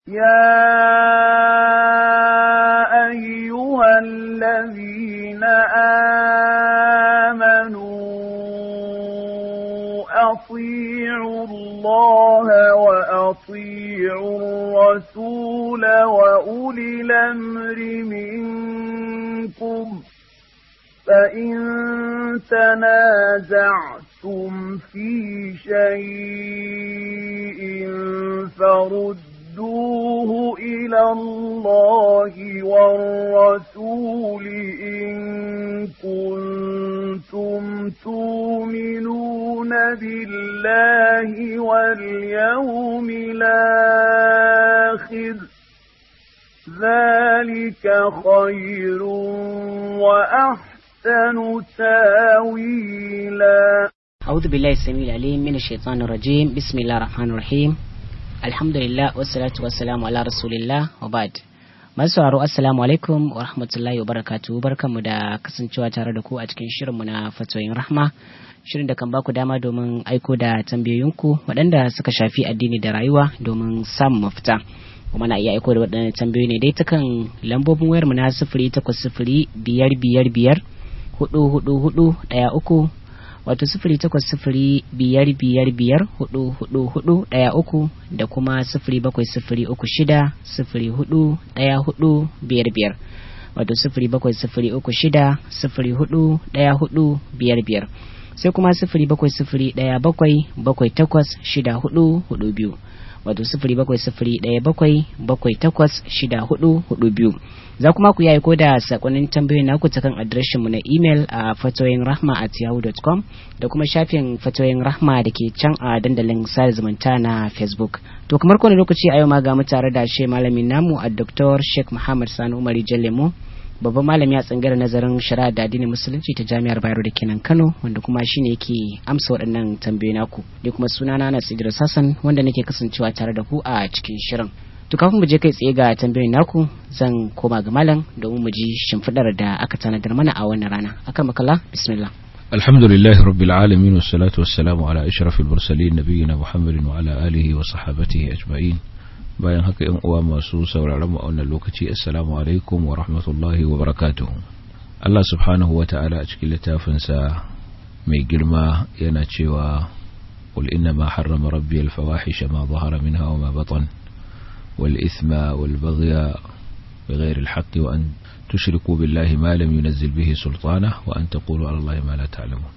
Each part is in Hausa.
يا أيها الذين آمنوا أطيعوا الله وأطيعوا الرسول وأولي الأمر منكم فإن تنازعتم في شيء فردوه إلى الله والرسول إن كنتم تؤمنون بالله واليوم الآخر ذلك خير وأحسن تاويلا أعوذ بالله السميع العليم من الشيطان الرجيم بسم الله الرحمن الرحيم الحمد لله والصلاة والسلام على رسول الله وبعد masu sauraro assalamu alaikum wa rahmatullahi wa barakatuhu barkanmu da kasancewa tare da ku a cikin shirinmu na fatoyin rahma shirin da kan baku dama domin aiko da tambayoyinku waɗanda suka shafi addini da rayuwa domin samun mafita kuma na iya aiko da waɗannan tambayoyi ne dai ta kan lambobin wayar mu na sifiri takwas sifiri biyar biyar biyar hudu hudu hudu ɗaya uku wato sifiri takwas sifiri biyar biyar biyar hudu hudu hudu ɗaya uku da kuma sifiri bakwai sifiri uku shida sifiri hudu ɗaya hudu biyar biyar wato sifiri bakwai sifiri uku shida sifiri hudu ɗaya hudu biyar biyar sai kuma sifiri bakwai sifiri ɗaya bakwai bakwai takwas shida hudu hudu biyu wato sifiri bakwai sifiri ɗaya bakwai bakwai takwas shida hudu hudu biyu za kuma ku yi aiko da sakonnin tambayoyin naku ta kan adireshin mu na imel a fatoyin rahma at yahoo.com da kuma shafin fatoyin rahma da ke can a dandalin sada zumunta na facebook to kamar kowane lokaci a yau ma ga mu tare da shi malamin namu a dr sheikh muhammad sani umari jallemo babban malami a tsangar nazarin shari'a da addinin musulunci ta jami'ar bayero da kenan kano wanda kuma shine yake amsa waɗannan tambayoyi naku ni kuma sunana na idris hassan wanda nake kasancewa tare da ku a cikin shirin to kafin mu je kai tsaye ga tambayoyin naku zan koma ga malam domin mu ji shimfiɗar da aka tanadar mana a wannan rana akan makalla bismillah الحمد لله رب العالمين والصلاة والسلام على أشرف المرسلين نبينا محمد وعلى آله وصحابته أجمعين bayan haka yan uwa masu sauraron mu a wannan lokaci assalamu alaikum wa rahmatullahi wa barakatuh Allah subhanahu wa ta'ala a cikin littafinsa mai girma yana cewa qul inna ma harrama rabbi al-fawahisha ma zahara minha wa ma batan wal ithma wal baghya بغير الحق وأن تشركوا بالله ما لم ينزل به سلطانه وأن تقولوا على الله ما لا تعلمون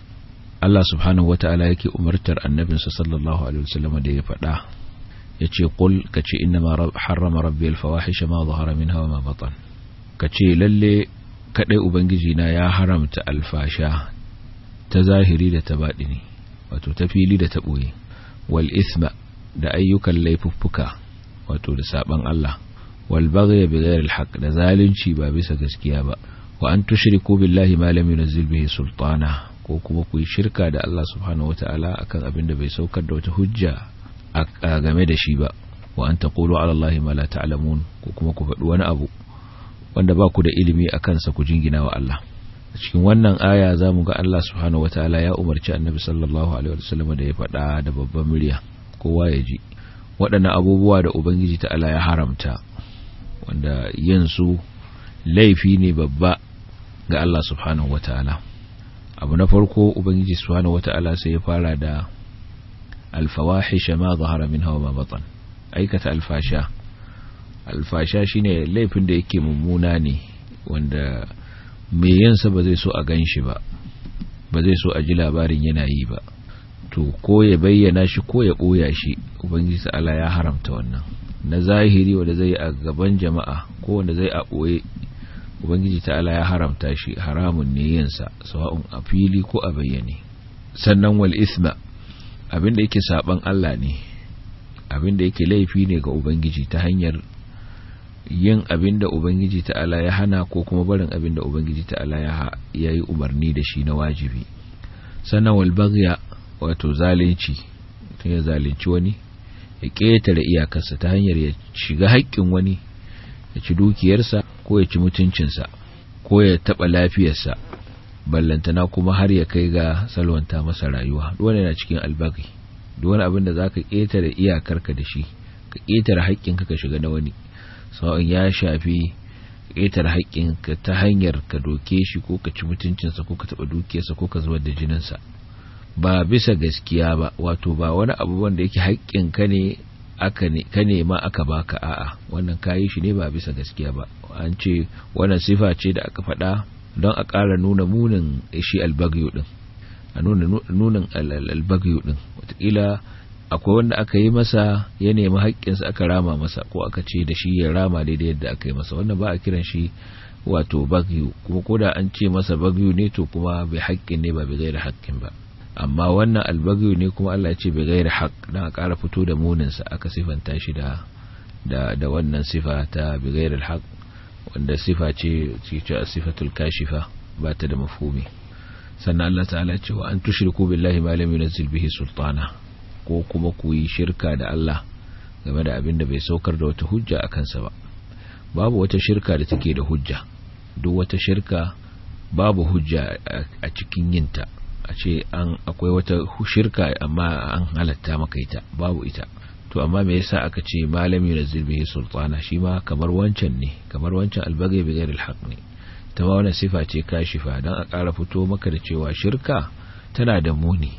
Allah subhanahu wa ta'ala yake umartar annabinsa sallallahu alaihi wasallam da ya faɗa yace qul kace inna ma harrama rabbi al-fawahisha ma zahara minha wa ma batan kace lalle kadai ubangiji na ya haramta alfasha ta zahiri da ta baɗini wato ta fili da ta boye wal isma da ayyukan laifuffuka wato da saban Allah wal baghy bighayri al-haqq da zalunci ba bisa gaskiya ba wa an tushriku billahi ma lam yunzil bihi sultana ko kuma ku yi shirka da Allah subhanahu wataala akan abin da bai saukar da wata hujja a game da shi ba wa an taqulu ala Allah ma la ta'lamun ko kuma ku faɗi wani abu wanda ba ku da ilimi a kansa ku jingina wa Allah cikin wannan aya zamu ga Allah subhanahu wataala ya umarci Annabi sallallahu alaihi wasallam da ya faɗa da babban murya kowa ya ji waɗannan abubuwa da Ubangiji ta'ala ya haramta wanda yin su laifi ne babba ga Allah subhanahu wataala abu na farko Ubangiji subhanahu wataala sai ya fara da alfawahisha ma zahara minha wa ma batan aikata alfasha alfasha shine laifin da yake mummuna ne wanda mai yansa ba zai so a ganshi ba ba zai so a ji labarin yana yi ba to ko ya bayyana shi ko ya boya shi ubangiji ta'ala ya haramta wannan na zahiri wanda zai a gaban jama'a ko wanda zai a boye ubangiji ta'ala ya haramta shi haramun ne yinsa sawa'un a fili ko a bayyane sannan wal isma abin da yake saban Allah ne abin da yake laifi ne ga ubangiji ta hanyar yin abin da ubangiji ta'ala ya hana ko kuma barin abin da ubangiji ta'ala ya yi umarni da shi na wajibi sannan wal baghya wato zalunci mutum ya zalunci wani ya ƙetare iyakarsa ta hanyar ya shiga haƙƙin wani ya ci dukiyarsa ko ya ci mutuncinsa ko ya taɓa lafiyarsa ballantana kuma har ya kai ga salwanta masa rayuwa wani na cikin albagi duk wani abin da za ka ƙetare iyakarka da shi ka ƙetare haƙƙinka ka shiga na wani sawa'in ya shafi ƙetare haƙƙinka ta hanyar ka doke shi ko ka ci mutuncinsa ko ka taɓa dukiyarsa ko ka zubar da jininsa ba bisa gaskiya ba wato ba wani abu wanda yake haƙƙinka ne aka ne ka nema aka baka a'a wannan kayi shi ne ba bisa gaskiya ba an ce wannan sifa ce da aka faɗa don a ƙara nuna munin shi albagyo din a nuna nunin albagyo din wataƙila akwai wanda aka yi masa ya nemi haƙƙinsa aka rama masa ko aka ce da shi ya rama daidai yadda aka yi masa wannan ba a kiran shi wato bagyo kuma ko da an ce masa bagyo ne to kuma bai haƙƙin ne ba bai gaira haƙƙin ba amma wannan albagyo ne kuma Allah ya ce bai gaira haƙ dan a ƙara fito da muninsa aka sifanta shi da da da wannan sifa ta bi gaira haƙ wanda sifa ce ce sifatul kashifa ba ta da mafhumi sannan Allah ta'ala ce wa an tushriku billahi ma lam yunzil bihi sultana ko kuma ku yi shirka da Allah game da abin da bai saukar da wata hujja a kansa ba babu wata shirka da take da hujja duk wata shirka babu hujja a cikin yinta a ce an akwai wata shirka amma an halatta maka ita babu ita to amma me yasa aka ce malami na bihi sultana shi ma kamar wancan ne kamar wancan albagai bi ghairi alhaq ne ta ma wannan sifa ce kashifa dan a ƙara fito maka da cewa shirka tana da muni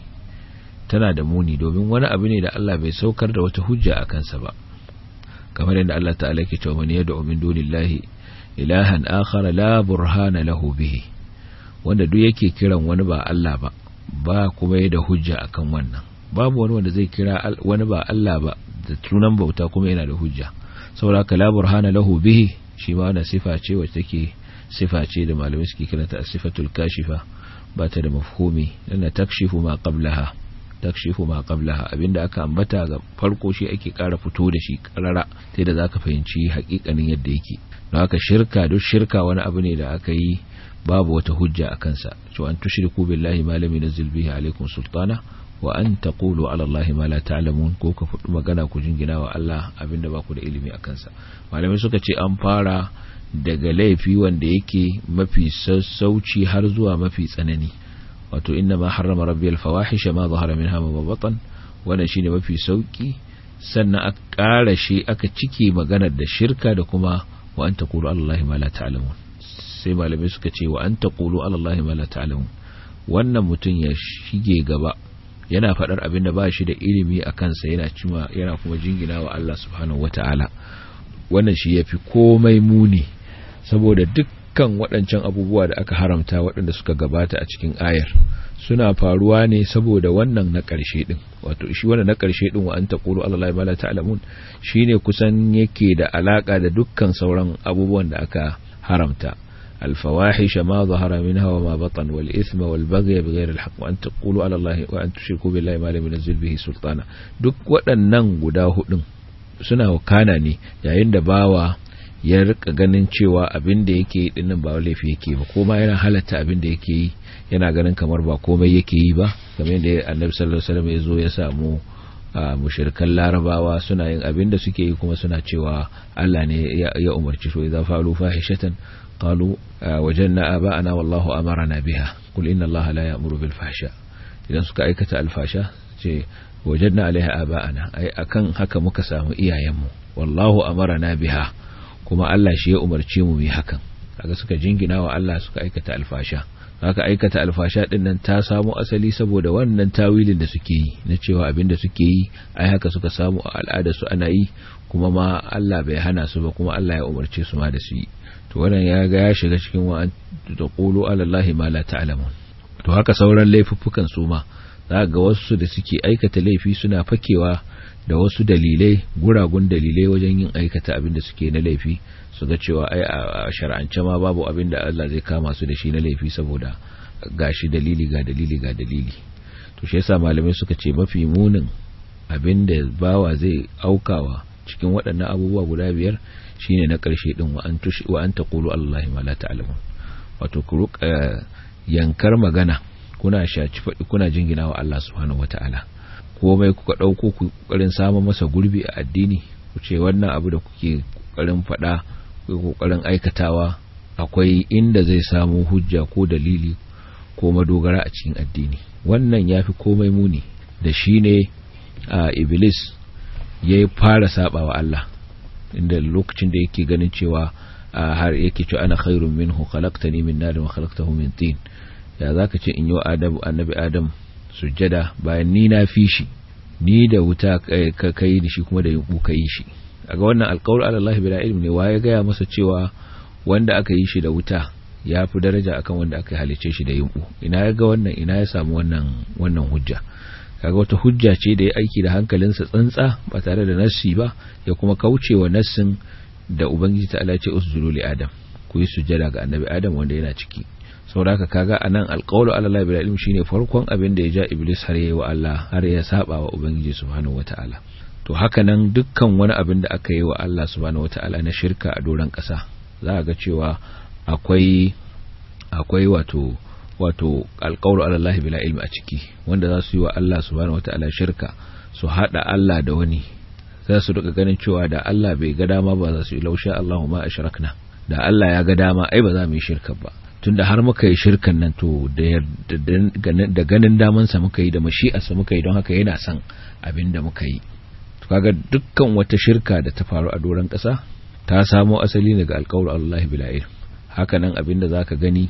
tana da muni domin wani abu ne da Allah bai saukar da wata hujja a kansa ba kamar yadda Allah ta'ala ke cewa man yad'u min dunillahi ilahan akhar la burhana lahu bihi wanda duk yake kiran wani ba Allah ba ba kuma da hujja akan wannan babu wani wanda zai kira wani ba Allah ba da tunan bauta kuma yana da hujja saboda ka la burhana lahu bihi shi ma wannan sifa ce wacce take sifa ce da malamai suke kiranta sifatul kashifa ba ta da mafhumi lana takshifu ma qablaha takshifu ma qablaha abinda aka ambata ga farko shi ake kara fito da shi karara sai da zaka fahimci hakikanin yadda yake don haka shirka duk shirka wani abu ne da aka yi babu wata hujja a kansa to an tushriku billahi ma lam yunzil bihi alaikum sultana wa an taqulu ala allahi ma la ta'lamun ko ka fudu magana ku jingina wa Allah abinda ba ku da ilimi a kansa malamai suka ce an fara daga laifi wanda yake mafi sassauci har zuwa mafi tsanani wato inna ma harrama rabbi al-fawahisha ma zahara minha ma batan wannan shine mafi sauki sannan aka ƙara shi aka cike maganar da shirka da kuma wa an taqulu allahi ma la ta'lamun sai malamai suka ce wa an taqulu allahi ma la ta'lamun wannan mutum ya shige gaba yana faɗar abin da ba shi da ilimi a kansa yana cima yana kuma jingina wa Allah subhanahu wata'ala wannan shi yafi komai muni saboda dukkan waɗancan abubuwa da aka haramta waɗanda suka gabata a cikin ayar suna faruwa ne saboda wannan na ƙarshe din wato shi wannan na ƙarshe din wa an taqulu allahi ma la ta'lamun shine kusan yake da alaka da dukkan sauran abubuwan da aka haramta الفواحش ما ظهر منها وما بطن والإثم والبغي بغير الحق وأن تقولوا على الله وأن تشركوا بالله ما لم ينزل به سلطانا duk waɗannan guda hudun suna wakana ne yayin da bawa ya rika ganin cewa abin da yake yi dinnan ba laifi yake ba kuma yana halatta abin da yake yi yana ganin kamar ba komai yake yi ba kamar yadda annabi sallallahu alaihi wasallam ya zo ya samu mushrikan larabawa suna yin abin da suke yi kuma suna cewa Allah ne ya umarci so idza fa'alu fahishatan قالوا وجدنا آباءنا والله أمرنا بها قل إن الله لا يأمر بالفحشاء idan suka aikata alfasha ce wajadna alaiha aba'ana ai akan haka muka samu iyayenmu wallahu amarana biha kuma Allah shi ya umarce mu mu hakan kaga suka jingina wa Allah suka aikata alfasha haka aikata alfasha din nan ta samu asali saboda wannan tawilin da suke yi na cewa abin da suke yi ai haka suka samu a al'ada su ana yi kuma ma Allah bai hana su ba kuma Allah ya umarce su ma da su yi to wannan ya ga ya shiga cikin wa an taqulu ala allahi ma la ta'lamun to haka sauran laifuffukan su ma za ga wasu da suke aikata laifi suna fakewa da wasu dalilai guragun dalilai wajen yin aikata abin da suke na laifi su ga cewa ai a shar'ance ma babu abin da Allah zai kama su da shi na laifi saboda gashi dalili ga dalili ga dalili to shi yasa malamai suka ce mafi munin abin da bawa zai aukawa cikin waɗannan abubuwa guda biyar shine na ƙarshe din wa an tushi wa an taqulu allahi ma la ta'lamun wato ku ruka yankar magana kuna shaci faɗi kuna jingina wa Allah subhanahu wataala komai kuka ɗauko ku kokarin samun masa gurbi a addini ku ce wannan abu da kuke kokarin faɗa ku kokarin aikatawa akwai inda zai samu hujja ko dalili ko madogara a cikin addini wannan yafi komai muni da shine a iblis ya fara saba wa Allah inda lokacin da yake ganin cewa har yake cewa ana khairun minhu khalaqtani min nar wa khalaqtahu min tin ya zaka ce in yi wa adam annabi adam sujjada bayan ni na fi shi ni da wuta ka kai da shi kuma da yunku ka yi shi aga wannan alqaul ala Allah bila ilmi ne waye gaya masa cewa wanda aka yi shi da wuta ya fi daraja akan wanda aka halice shi da yunku ina ya ga wannan ina ya samu wannan wannan hujja kaga wata hujja ce da ya aiki da hankalinsa tsantsa ba tare da nassi ba ya kuma kaucewa nassin da ubangiji ta Allah ce usjudu li adam ku yi sujjada ga annabi adam wanda yana ciki saboda haka kaga anan alqawlu ala Allah bil ilm shine farkon abin da ya ja iblis har yayi wa Allah har ya saba wa ubangiji subhanahu wataala to haka nan dukkan wani abin da aka yi wa Allah subhanahu wataala na shirka a doran kasa za ga cewa akwai akwai wato wato alƙawar Allah bila ilmi a ciki wanda za su yi wa Allah subhanahu wata'ala shirka su hada Allah da wani za su rika ganin cewa da Allah bai ga dama ba za su yi laushe Allahu ma ashrakna da Allah ya ga dama ai ba za mu yi shirka ba tunda har muka yi shirkan nan to da ganin daman sa muka yi da mashi'ar sa muka yi don haka yana son abin da muka yi to kaga dukkan wata shirka da ta faru a doron ƙasa ta samo asali daga alƙawar Allah bila ilmi haka nan abin da zaka gani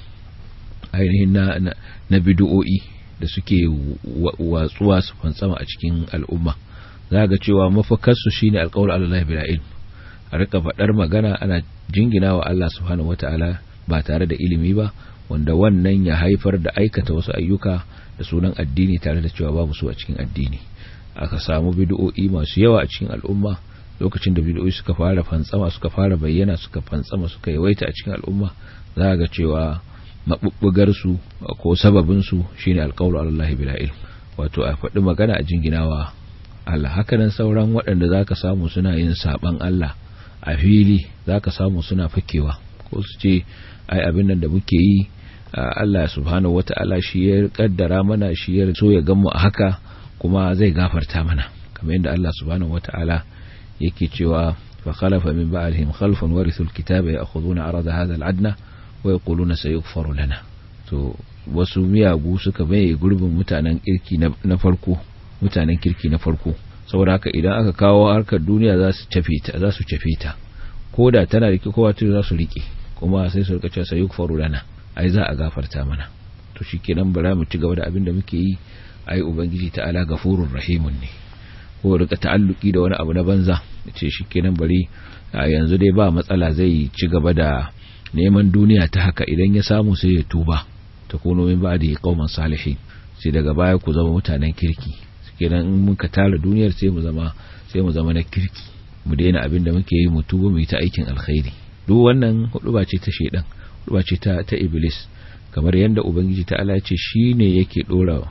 ainihin na, na, na bidu'o'i da suke watsuwa su fantsama a cikin al'umma za ga cewa mafakarsu shine alƙawar Allah bila ilm a rika faɗar magana ana jingina wa Allah subhanahu wata'ala ba tare da ilimi ba wanda wannan ya haifar da aikata wasu ayyuka da sunan addini tare da cewa babu su a cikin addini aka samu bidu'o'i masu yawa a cikin al'umma lokacin da bidu'o'i suka fara fantsama suka fara bayyana suka fantsama suka yawaita a cikin al'umma za ga cewa maɓuɓɓugarsu ko sababinsu shi ne alƙawar Allah bila ilm wato a faɗi magana a jinginawa Allah hakanan sauran waɗanda za ka samu suna yin saɓan Allah a fili za ka samu suna fakewa ko su ce ai abin nan da muke yi Allah subhanahu wata'ala shi ya kaddara mana shi ya so ya gamu a haka kuma zai gafarta mana kamar yadda Allah subhanahu wata'ala yake cewa fa khalafa min ba'dihim khalfun warithul kitaba ya'khuduna arada hadha al-adna wa yaquluna sayughfaru lana to wasu miyagu suka baye gurbin mutanen kirki na farko mutanen kirki na farko saboda haka idan aka kawo harkar duniya za su cafe ta za su cafe ta koda tana rike kowa to za su rike kuma sai su rika cewa sayughfaru lana ai za a gafarta mana to shikenan bara mu ci gaba da abin da muke yi ai ubangiji ta'ala gafurur rahimun ne ko rika ta'alluki da wani abu na banza ce shikenan bari yanzu dai ba matsala zai ci gaba da neman duniya ta haka idan ya samu sai ya tuba ta kuno min ba da ya kauman salihin sai daga baya ku zama mutanen kirki kenan in muka tara duniyar sai mu zama sai mu zama na kirki mu daina abin da muke yi mu tuba mu yi ta aikin alkhairi duk wannan huduba ce ta shedan huduba ce ta ta iblis kamar yadda ubangiji ta Allah ce shine yake dora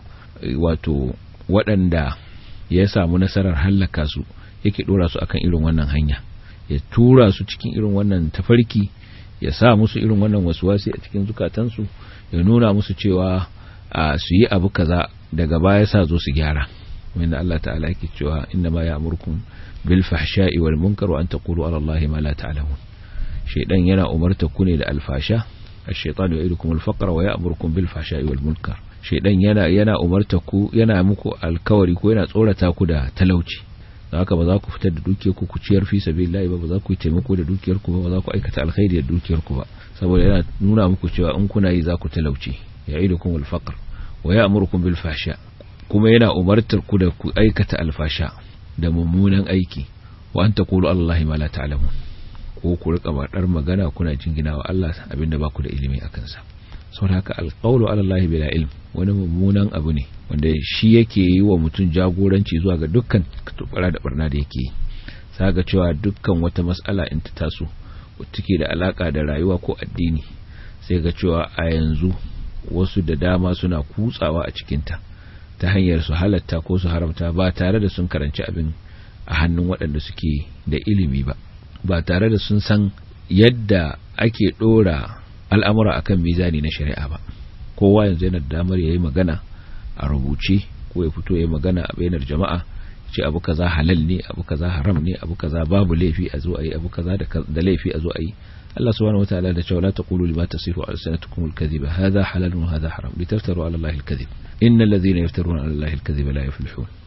wato waɗanda ya samu nasarar hallaka su yake dora su akan irin wannan hanya ya tura su cikin irin wannan tafarki ya sa musu irin wannan wasuwasi a cikin zukatansu ya nuna musu cewa a su yi abu kaza daga baya sa zo su gyara wanda Allah ta'ala yake cewa inna ma ya'murukum bil fahsha'i wal munkar wa an taqulu ala Allah ma la ta'lamun shaydan yana umarta ku ne da alfasha ash-shaytanu ya'idukum al-faqra wa ya'murukum bil fahsha'i wal munkar shaydan yana yana umarta ku yana muku alkawari ko yana tsorata ku da talauci haka ba za ku fitar da dukiyar ku ku ciyar fi sabilillahi ba ba za ku yi taimako da dukiyar ku ba ba za ku aikata alkhairi da dukiyar ku ba saboda yana nuna muku cewa in kuna yi za ku talauci ya'idukum al-faqr wa ya'murukum bil fahsha kuma yana umartar ku da ku aikata alfasha da mummunan aiki wa an taqulu allahi ma la ta'lamun ko ku rika badar magana kuna jingina wa Allah abinda ba ku da ilimi akan sa saboda haka alqawlu ala allahi bila ilm wani mummunan abu ne wanda shi yake yi wa mutum jagoranci zuwa ga dukkan tubara da barna da yake saga cewa dukkan wata mas'ala in ta taso take da alaka da rayuwa ko addini sai ga cewa a yanzu wasu da dama suna kutsawa a cikinta ta hanyar su halatta ko su haramta ba tare da sun karanci abin a hannun waɗanda suke da ilimi ba ba tare da sun san yadda ake ɗora al'amura akan mizani na shari'a ba kowa yanzu yana da damar ya yi magana a rubuce ko ya fito ya yi magana a bainar jama'a ce abu kaza halal ne abu kaza haram ne abu kaza babu laifi a zo a yi abu kaza da laifi a zo a yi Allah subhanahu wataala da cewa la taqulu lima tasifu alsanatukum alkadhiba hadha halal wa hadha haram litaftaru ala allahi alkadhib innal ladhina yaftaruna ala allahi alkadhiba la yuflihun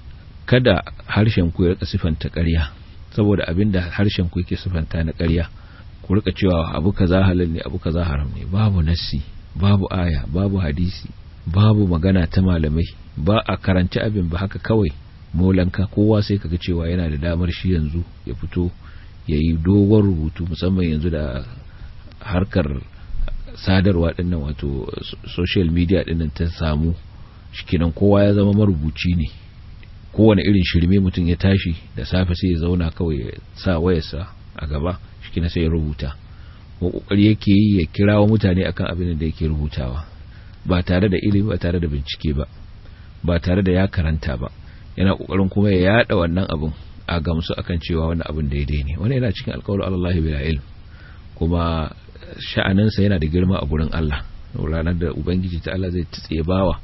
kada harshen ku ya rika sifanta ƙarya saboda abinda harshen ku yake sifanta na ƙarya ku rika cewa abu kaza halal ne abu kaza haram ne babu nassi babu aya babu hadisi babu magana ta malamai ba a karanci abin ba haka kawai molanka kowa sai kaga cewa yana da damar shi yanzu ya fito ya yi dogon rubutu musamman yanzu da harkar sadarwa dinnan wato social media dinnan ta samu shikinan kowa ya zama marubuci ne kowane irin shirme mutum ya tashi da safe sai ya zauna kawai ya sa wayarsa a gaba shikina sai ya rubuta ko kokari yake yi ya kirawo mutane akan abin da yake rubutawa ba tare da ilimi ba tare da bincike ba ba tare da ya karanta ba yana kokarin kuma ya yada wannan abin a gamsu akan cewa wannan abin daidai ne wannan yana cikin alƙawarin Allah bila ilm kuma sha'aninsa yana da girma a gurin Allah ranar da ubangiji ta Allah zai tsaye bawa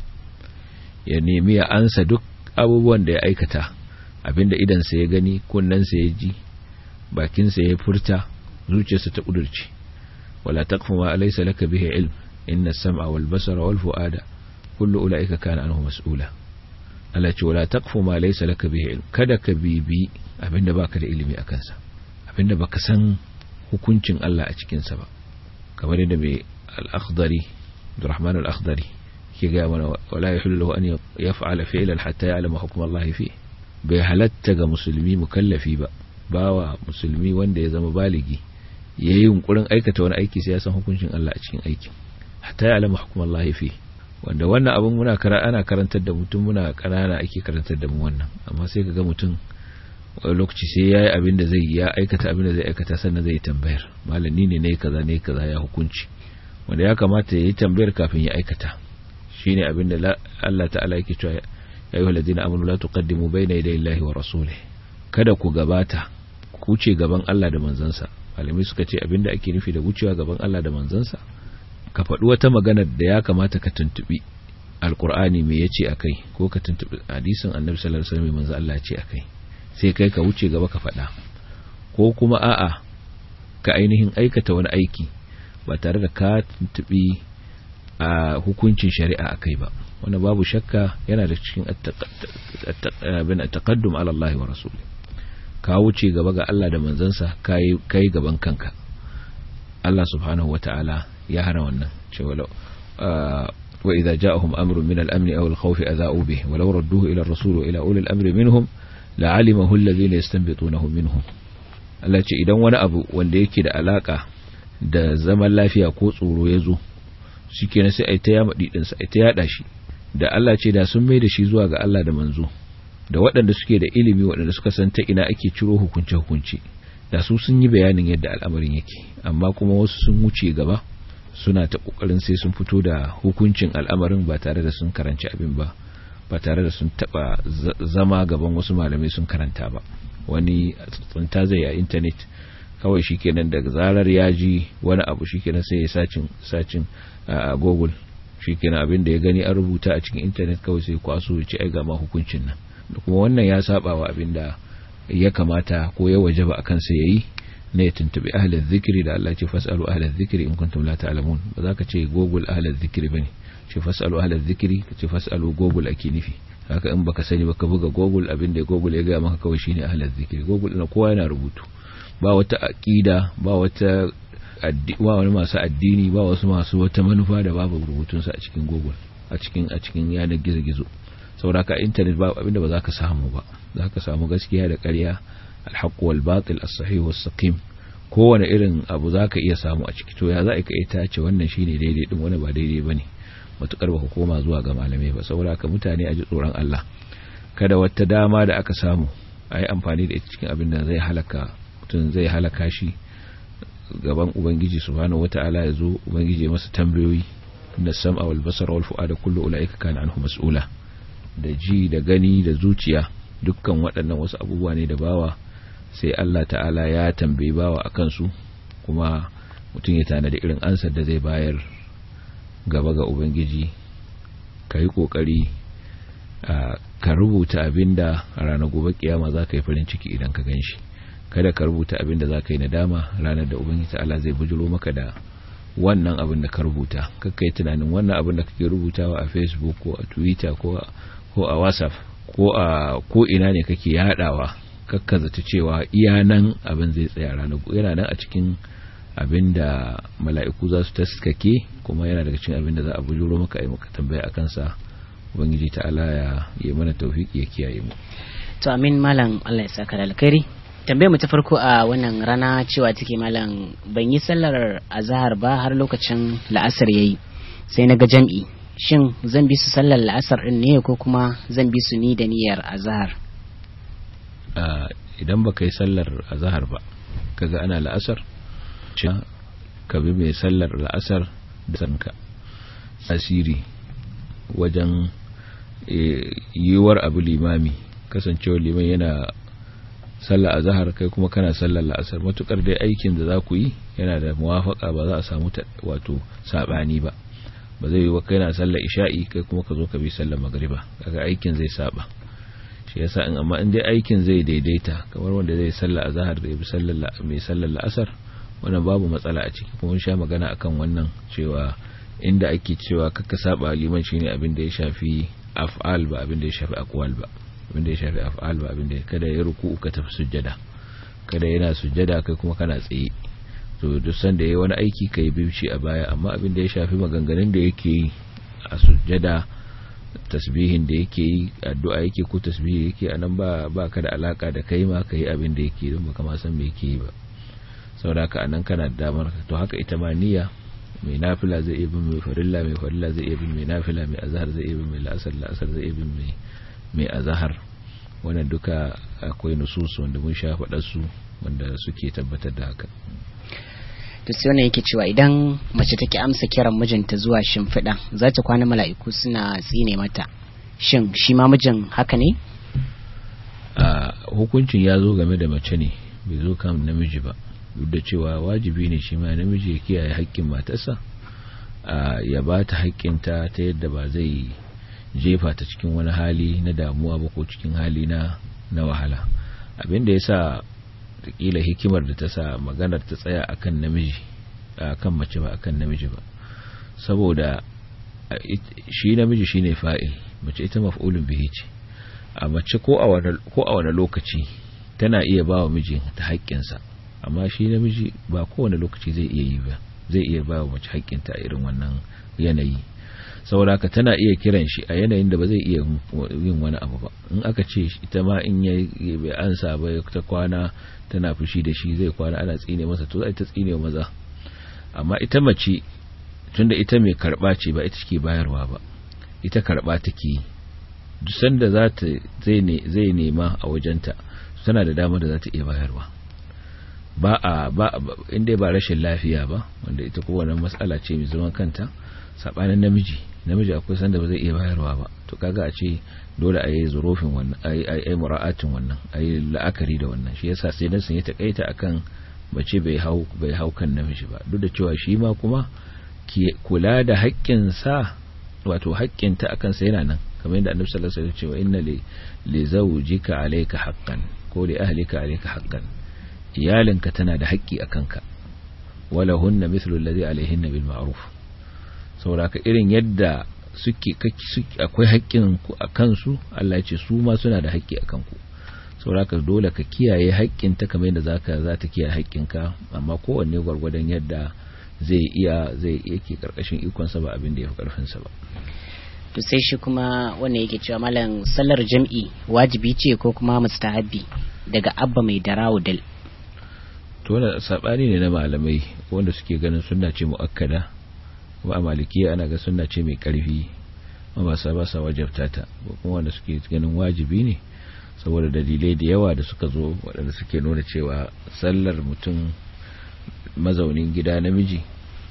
ya nemi ya ansa duk abubuwan da ya aikata abinda idansa ya gani kunnensa ya ji bakinsa ya furta zuciyarsa ta kudurci wala taqfu ma laysa laka bihi ilm inna as-sam'a wal basara wal fu'ada kullu ulaika kana anhu mas'ula Allah ce wala taqfu ma laysa laka bihi ilm kada ka bibi abinda baka da ilimi akan sa abinda baka san hukuncin Allah a cikin sa ba kamar yadda mai al-akhdari Abdurrahman al-akhdari ke ga mana wala yahillu lahu an yaf'ala fi'lan hatta ya'lama hukm Allah fi bai halatta ga musulmi mukallafi ba bawa musulmi wanda ya zama baligi yayi yunkurin aikata wani aiki sai ya san hukuncin Allah a cikin aikin hatta ya'lama hukm Allah fi wanda wannan abin muna kara ana karantar da mutum muna kanana ake karantar da mu wannan amma sai kaga mutum wani lokaci sai yayi abin da zai ya aikata abin da zai aikata sannan zai tambayar malami ne ne kaza ne kaza ya hukunci wanda ya kamata ya yi tambayar kafin ya aikata shine abin da Allah ta'ala yake cewa ya ayyuhal ladina amanu la tuqaddimu bayna yaday Allahi wa rasulihi kada ku gabata ku ce gaban Allah da manzansa malamai suka ce abin da ake nufi da wucewa gaban Allah da manzansa ka faɗi wata magana da ya kamata ka tuntubi alkur'ani me yace akai ko ka tuntubi hadisin annabi sallallahu alaihi wasallam manzo Allah ya ce akai sai kai ka wuce gaba ka faɗa ko kuma a'a ka ainihin aikata wani aiki ba tare da ka tuntubi a hukuncin shari'a akai ba wannan babu shakka yana da cikin at-taqaddum ala Allah wa rasuli ka wuce gaba ga Allah da manzansa kai kai gaban kanka Allah subhanahu wata'ala ya hana wannan cewa wa idza ja'ahum amrun min al-amn aw al-khawf adha'u bih wa law radduhu ila ar-rasul wa ila ulil amri minhum la'alimahu alladhina yastanbitunahu minhum Allah ce idan wani abu wanda yake da alaka da zaman lafiya ko tsoro ya zo shikenan sai ai ta yama didin sa ai ta yada shi da Allah ce da sun mai da shi zuwa ga Allah da manzo da waɗanda suke da ilimi waɗanda suka san ta ina ake ciro hukunce hukunci da su sun yi bayanin yadda al'amarin yake amma kuma wasu sun wuce gaba suna ta kokarin sai sun fito da hukuncin al'amarin ba tare da sun karanci abin ba ba tare da sun taba zama gaban wasu malamai sun karanta ba wani tsunta zai a intanet kawai shikenan daga zarar ya ji wani abu shikenan sai ya sacin sacin a google shikenan abin da ya gani an rubuta a cikin intanet kawai sai kwaso ya ci ai ga ma hukuncin nan kuma wannan ya saba wa abin da ya kamata ko ya wajaba a kansa yayi na ya tuntubi ahlul zikiri da Allah ce fasalu ahlul zikiri in kuntum la ta'lamun ba za ka ce google ahlul zikiri bane ce fasalu ahlul zikiri ka ce fasalu google ake nufi haka in baka sani baka buga google abin da google ya ga maka kawai shine ahlul zikiri google na kowa yana rubutu ba wata aqida ba wata ba wani masu addini ba wasu masu wata manufa da babu rubutun sa a cikin google a cikin a cikin yanar gizo-gizo saboda ka internet ba abinda ba za ka samu ba za ka samu gaskiya da ƙarya alhaq wal batil as-sahih was saqim kowane irin abu za ka iya samu a ciki to ya za ka iya tace wannan shine daidai din wani ba daidai bane matukar ba koma zuwa ga malamai ba saboda ka mutane a ji tsoron Allah kada wata dama da aka samu a yi amfani da ita cikin abin da zai halaka mutum zai halaka shi gaban ubangiji subhanahu wata'ala ya zo ubangiji ya masa tambayoyi inna sam'a wal basara wal fu'ada kullu ulaika kana anhu mas'ula da ji da gani da zuciya dukkan waɗannan wasu abubuwa ne da bawa sai Allah ta'ala ya tambayi bawa akan su kuma mutum ya tana da irin ansar da zai bayar gaba ga ubangiji ka yi ƙoƙari ka rubuta abinda a ranar gobe kiyama za ka yi farin ciki idan ka gan shi kada ka rubuta abinda za ka yi nadama ranar da ubangiji ta'ala zai bujiro maka da wannan abin da ka rubuta kakka yi tunanin wannan abin da kake rubutawa a facebook ko a twitter ko a whatsapp ko a ko ina ne kake yadawa kakkaza ta cewa iya nan abin zai tsaya ranar yana nan a cikin abin da mala'iku za su taskake kuma yana daga cikin abin da za a bujuro maka yi maka tambaya a kansa ubangiji ta'ala ya yi mana taufiki ya kiyaye mu to amin malam Allah ya saka da alkhairi tambayar mu ta farko a wannan rana cewa take malam ban yi sallar azhar ba har lokacin la'asar yayi sai na ga jam'i shin zan bi su sallar la'asar din ne ko kuma zan bi su ni da niyyar azhar idan baka yi sallar azhar ba kaga ana la'asar ka bi mai sallar la'asar da sanka asiri wajen yiwuwar abu limami kasancewa liman yana sallar azhar kai kuma kana sallar la'asar matukar dai aikin da za ku yi yana da muwafaka ba za a samu wato sabani ba ba zai yi wa kai na sallar isha'i kai kuma ka zo ka bi sallar magriba kaga aikin zai saba shi yasa in amma in dai aikin zai daidaita kamar wanda zai sallar azhar da ya bi sallar mai sallar la'asar wannan babu matsala a ciki kuma sha magana akan wannan cewa inda ake cewa kaka saba liman shine abin da ya shafi af'al ba abin da ya shafi aqwal ba abin da ya shafi af'al ba abin da kada ya ruku ka tafi sujjada kada yana sujjada kai kuma kana tsaye to duk sanda yayi wani aiki kai bici a baya amma abin da ya shafi maganganun da yake yi a sujjada tasbihin da yake yi addu'a yake ko tasbihi yake anan ba ba ka da alaka da kai ma kai abin da yake don baka ma san me yake yi ba saboda haka anan kana da damar to haka ita ma niyya mai nafila zai iya bin mai farilla mai farilla zai iya bin mai nafila mai azhar zai iya bin mai la'asar la'asar zai iya bin mai mai azhar wannan duka akwai nusus wanda mun sha faɗa su wanda suke tabbatar da haka to sai wannan yake cewa idan mace take amsa kiran mijinta zuwa shimfiɗa za ta kwana mala'iku suna tsine mata shin shi ma mijin haka ne a hukuncin ya zo game da mace ne bai zo kan namiji ba duk da cewa wajibi ne shi ma namiji ya kiyaye haƙƙin matarsa ya ba ta haƙƙinta ta yadda ba zai jefa ta cikin wani hali na damuwa ba ko cikin hali na na wahala abin da ya sa kila hikimar da ta sa maganar ta tsaya akan namiji akan mace ba akan namiji ba saboda shi namiji shine fa'il mace ita maf'ulun bihi ce a mace ko a wani lokaci tana iya ba wa miji ta haƙƙinsa amma shi namiji ba kowane lokaci zai iya yi ba zai iya ba wa mace haƙƙinta a irin wannan yanayi saboda haka tana iya kiran shi a yanayin da ba zai iya yin wani abu ba in aka ce ita ma in ya bai ansa ba ta kwana tana fushi da shi zai kwana ana tsine masa to zai ta tsine wa maza amma ita mace tunda ita mai karba ce ba ita ke bayarwa ba ita karba take duk sanda za ta zai nema a wajenta tana da damar da za ta iya bayarwa ba a ba inda ba rashin lafiya ba wanda ita kowane matsala ce mai zaman kanta sabanin namiji namiji akwai sanda ba zai iya bayarwa ba to kaga a ce dole a yi zurofin wannan a yi mura'atin wannan a yi la'akari da wannan shi yasa sai dan sun yi takaita akan mace bai hau bai hau kan namiji ba duk da cewa shi ma kuma kula da haƙƙin sa wato haƙƙin ta akan sa yana nan kamar yadda annabi sallallahu alaihi wasallam cewa inna li li zawjika alayka haqqan ko li ahlika alayka haqqan iyalinka tana da haƙƙi akan ka wala hunna mithlu alladhi alayhinna bil ma'ruf saboda irin yadda suke akwai haƙƙin ku a kansu Allah ya ce su ma suna da haƙƙi a kanku saboda dole ka kiyaye haƙƙin ta kamar yadda zaka za ta kiyaye haƙƙin ka amma kowanne gwargwadon yadda zai iya zai yake karkashin ikon sa ba abin da ya fi karfin sa ba to sai shi kuma wannan yake cewa malam sallar jam'i wajibi ce ko kuma mustahabbi daga abba mai darawo dal to wannan sabani ne na malamai wanda suke ganin sunna ce muakkada kuma a malikiya ana ga sunna ce mai karfi ba sa ba sa wajabta ta kuma wanda suke ganin wajibi ne saboda dalilai da yawa da suka zo waɗanda suke nuna cewa sallar mutum mazaunin gida namiji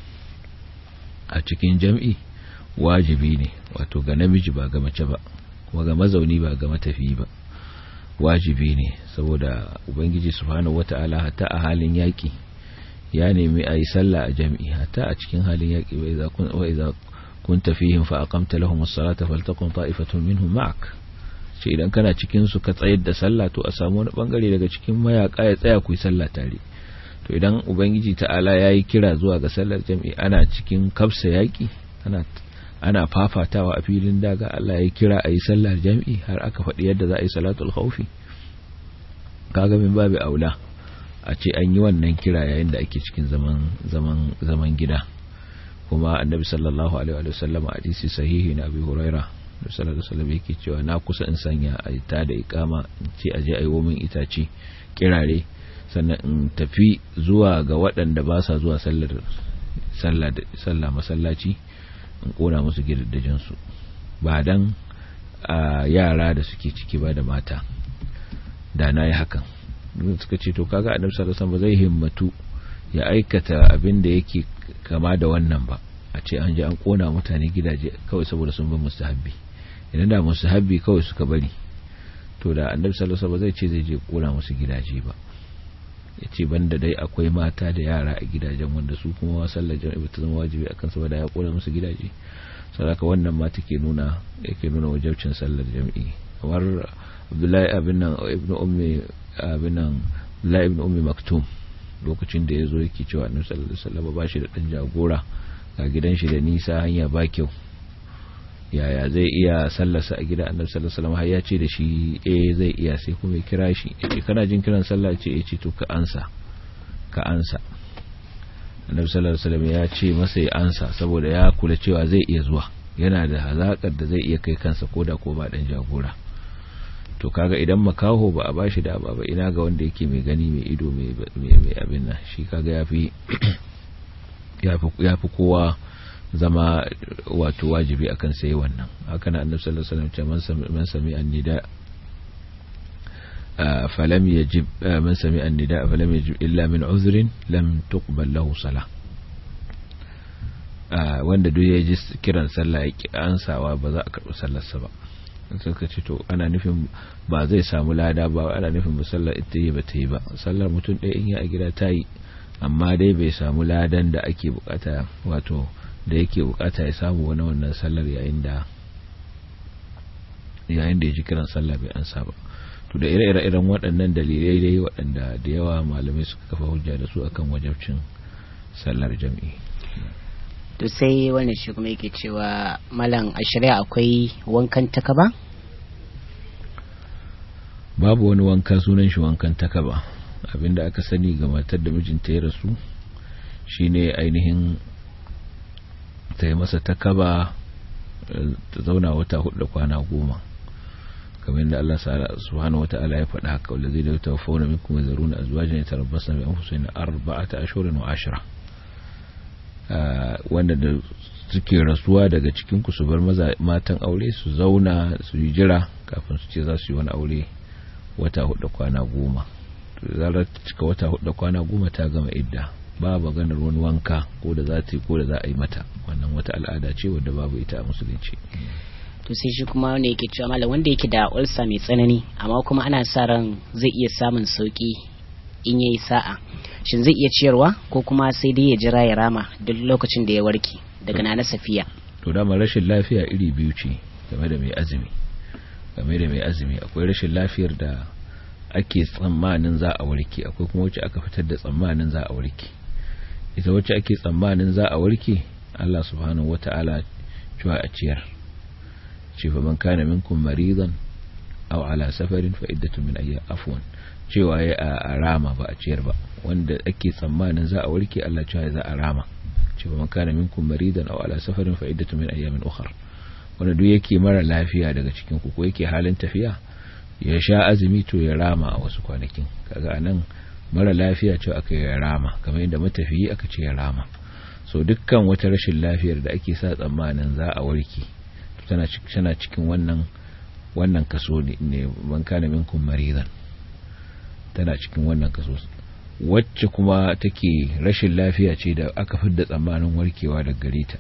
a cikin jam'i wajibi ne wato ga namiji ba ga mace ba kuma ga mazauni ba ga matafi ba wajibi ne saboda ubangiji subhanahu wata'ala hatta a halin yaki ya nemi a yi sallah a jam'i hatta a cikin halin yaki wa idza kunta fihim fa aqamta lahum as-salata faltaqum ta'ifatun minhum ma'ak ce idan kana cikin su ka tsayar da sallah to a samu wani bangare daga cikin mayaka ya tsaya ku yi sallah tare to idan ubangiji ta'ala yayi kira zuwa ga sallar jam'i ana cikin kafsa yaki ana ana fafatawa a filin daga Allah ya kira a yi sallar jam'i har aka faɗi yadda za a yi salatul khawfi kaga min babu aula a ce an yi wannan kira yayin da ake cikin zaman zaman zaman gida kuma annabi sallallahu alaihi wa sallam a hadisi sahihi na abi huraira da sallallahu alaihi wasallam yake cewa na kusa in sanya a ta da ikama in ce aje ayi min itace kirare sannan in tafi zuwa ga waɗanda ba sa zuwa sallar sallah sallah masallaci in kona musu gidajen su ba dan yara da suke ciki ba da mata da na yi hakan suka ce to kaga annabi sallallahu alaihi wasallam ba zai himmatu ya aikata abin da yake kama da wannan ba a ce an je an kona mutane gidaje kawai saboda sun bi mustahabbi idan da mustahabbi kawai suka bari to da annabi sallallahu alaihi wasallam zai ce zai je kona musu gidaje ba yace banda dai akwai mata da yara a gidajen wanda su kuma sallar jami'a ta zama wajibi akan su ba da ya kona musu gidaje saboda wannan ma take nuna yake nuna wajibcin sallar jami'i kamar Abdullahi abin nan ibnu ummi abin nan Abdullahi ibn ummi maktum lokacin da ya zo yake cewa annabi sallallahu alaihi wasallam ba shi da dan jagora ga gidan shi da nisa hanya ba kyau yaya zai iya sallarsa a gida annabi sallallahu alaihi wasallam har ya ce da shi eh zai iya sai kuma ya kira shi yace kana jin kiran sallah ce yace to ka ansa ka ansa annabi sallallahu alaihi wasallam ya ce masa ya ansa saboda ya kula cewa zai iya zuwa yana da hazakar da zai iya kai kansa koda ko ba dan jagora to kaga idan makaho ba a bashi da ba ina ga wanda yake mai gani mai ido mai abin nan shi kaga yafi yafi kowa zama wato wajibi akan sai wannan haka na annabi sallallahu alaihi wasallam man sami annida falam yajib man sami annida falam yajib illa min uzrin lam tuqbal lahu salah wanda duk ya ji kiran sallah ya ki ansawa ba za a karɓi sallarsa ba suka ce to ana nufin ba zai samu lada ba ana nufin musallar ita yi ba ta yi ba sallar mutum ɗaya in ya a gida ta yi amma dai bai samu ladan da ake bukata wato da yake bukata ya samu wani wannan sallar yayin da yayin da ya ji kiran sallah bai ansa ba to da ire-iren waɗannan dalilai dai waɗanda da yawa malamai suka kafa hujja da su akan wajabcin sallar jam'i to sai wannan shi kuma yake cewa malam a shari'a akwai wankan takaba babu wani wanka sunan shi wankan takaba abinda aka sani ga matar da mijinta ya rasu shine ainihin ta yi masa takaba ta zauna wata hudu da kwana goma kamar yadda Allah subhanahu wata'ala ya faɗa haka wanda zai da tawaffawna minkum yazaruna azwajan yatarabbasna bi anfusihim arba'ata ashhurin wa ashra wanda da suke rasuwa daga cikin ku su bar matan aure su zauna su yi jira kafin su ce za su yi wani aure wata hudu kwana goma zarar cika wata hudu kwana goma ta gama idda ba maganar wani wanka ko da za ta yi ko da za a yi mata wannan wata al'ada ce wadda babu ita a musulunci to sai shi kuma wanda yake cewa malam wanda yake da ulsa mai tsanani amma kuma ana sa ran zai iya samun sauki in yayi sa'a shin zai iya ciyarwa ko kuma sai dai ya jira ya rama duk lokacin da ya warke daga nana safiya to dama rashin lafiya iri biyu ce game da mai azumi game da mai azumi akwai rashin lafiyar da ake tsammanin za a warke akwai kuma wacce aka fitar da tsammanin za a warke ita wacce ake tsammanin za a warke Allah subhanahu wata'ala cewa a ciyar ce fa man kana minkum maridan aw ala safarin fa iddatu min ayyam afwan cewa ya a rama ba a ciyar ba wanda ake tsammanin za a warke Allah cewa za a rama ce fa man kana minkum maridan aw ala safarin fa iddatu min ayyamin ukhra wanda duk yake mara lafiya daga cikin ku ko yake halin tafiya ya sha azumi to ya rama a wasu kwanakin kaga anan mara lafiya ce aka yi rama kamar yadda matafiyi aka ce ya rama so dukkan wata rashin lafiyar da ake sa tsammanin za a warke tana tana cikin wannan wannan kaso ne man kana minkum maridan tana cikin wannan kaso wacce kuma take rashin lafiya ce da aka fidda tsammanin warkewa daga gare ta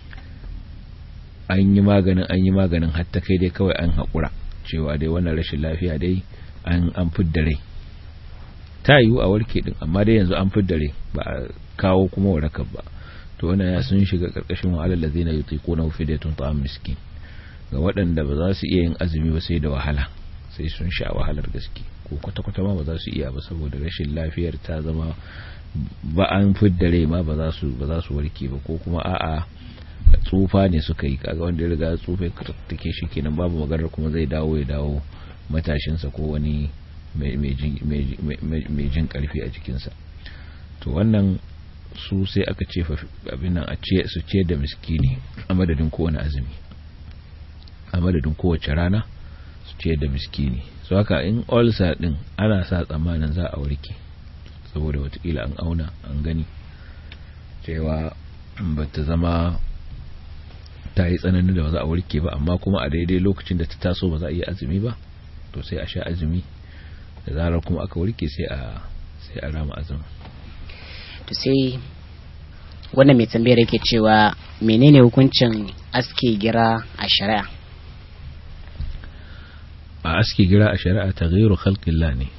an yi maganin an yi maganin hatta kai dai kawai an haƙura cewa dai wannan rashin lafiya dai an an fidda rai ta yiwu a warke din amma dai yanzu an fidda rai ba a kawo kuma warakar ba to wannan ya sun shiga karkashin wa alal ladina yutiquna fidyatun ta'am miskin ga waɗanda ba za su iya yin azumi ba sai da wahala sai sun sha wahalar gaske ko kwata-kwata ma ba za su iya ba saboda rashin lafiyar ta zama ba an fidda rai ma ba za su ba za su warke ba ko kuma a'a tsufa ne suka yi kaga wanda ya riga tsufa take shi kenan babu maganar kuma zai dawo ya dawo matashinsa ko wani mai jin karfi a jikinsa to wannan su sai aka ce abin nan a ce su ce da miskini a madadin kowane azumi a madadin kowace rana su ce da miskini su haka in ulcer din ana sa tsammanin za a warke saboda watakila an auna an gani cewa ba ta zama ta yi tsananin da ba za a warke ba amma kuma a daidai lokacin da ta taso ba za a yi azumi ba to sai a sha azumi da zarar kuma aka warke sai a sai a rama azumi to sai wannan mai tambayar yake cewa menene hukuncin aske gira a shari'a a aske gira a shari'a taghyiru khalqillah ne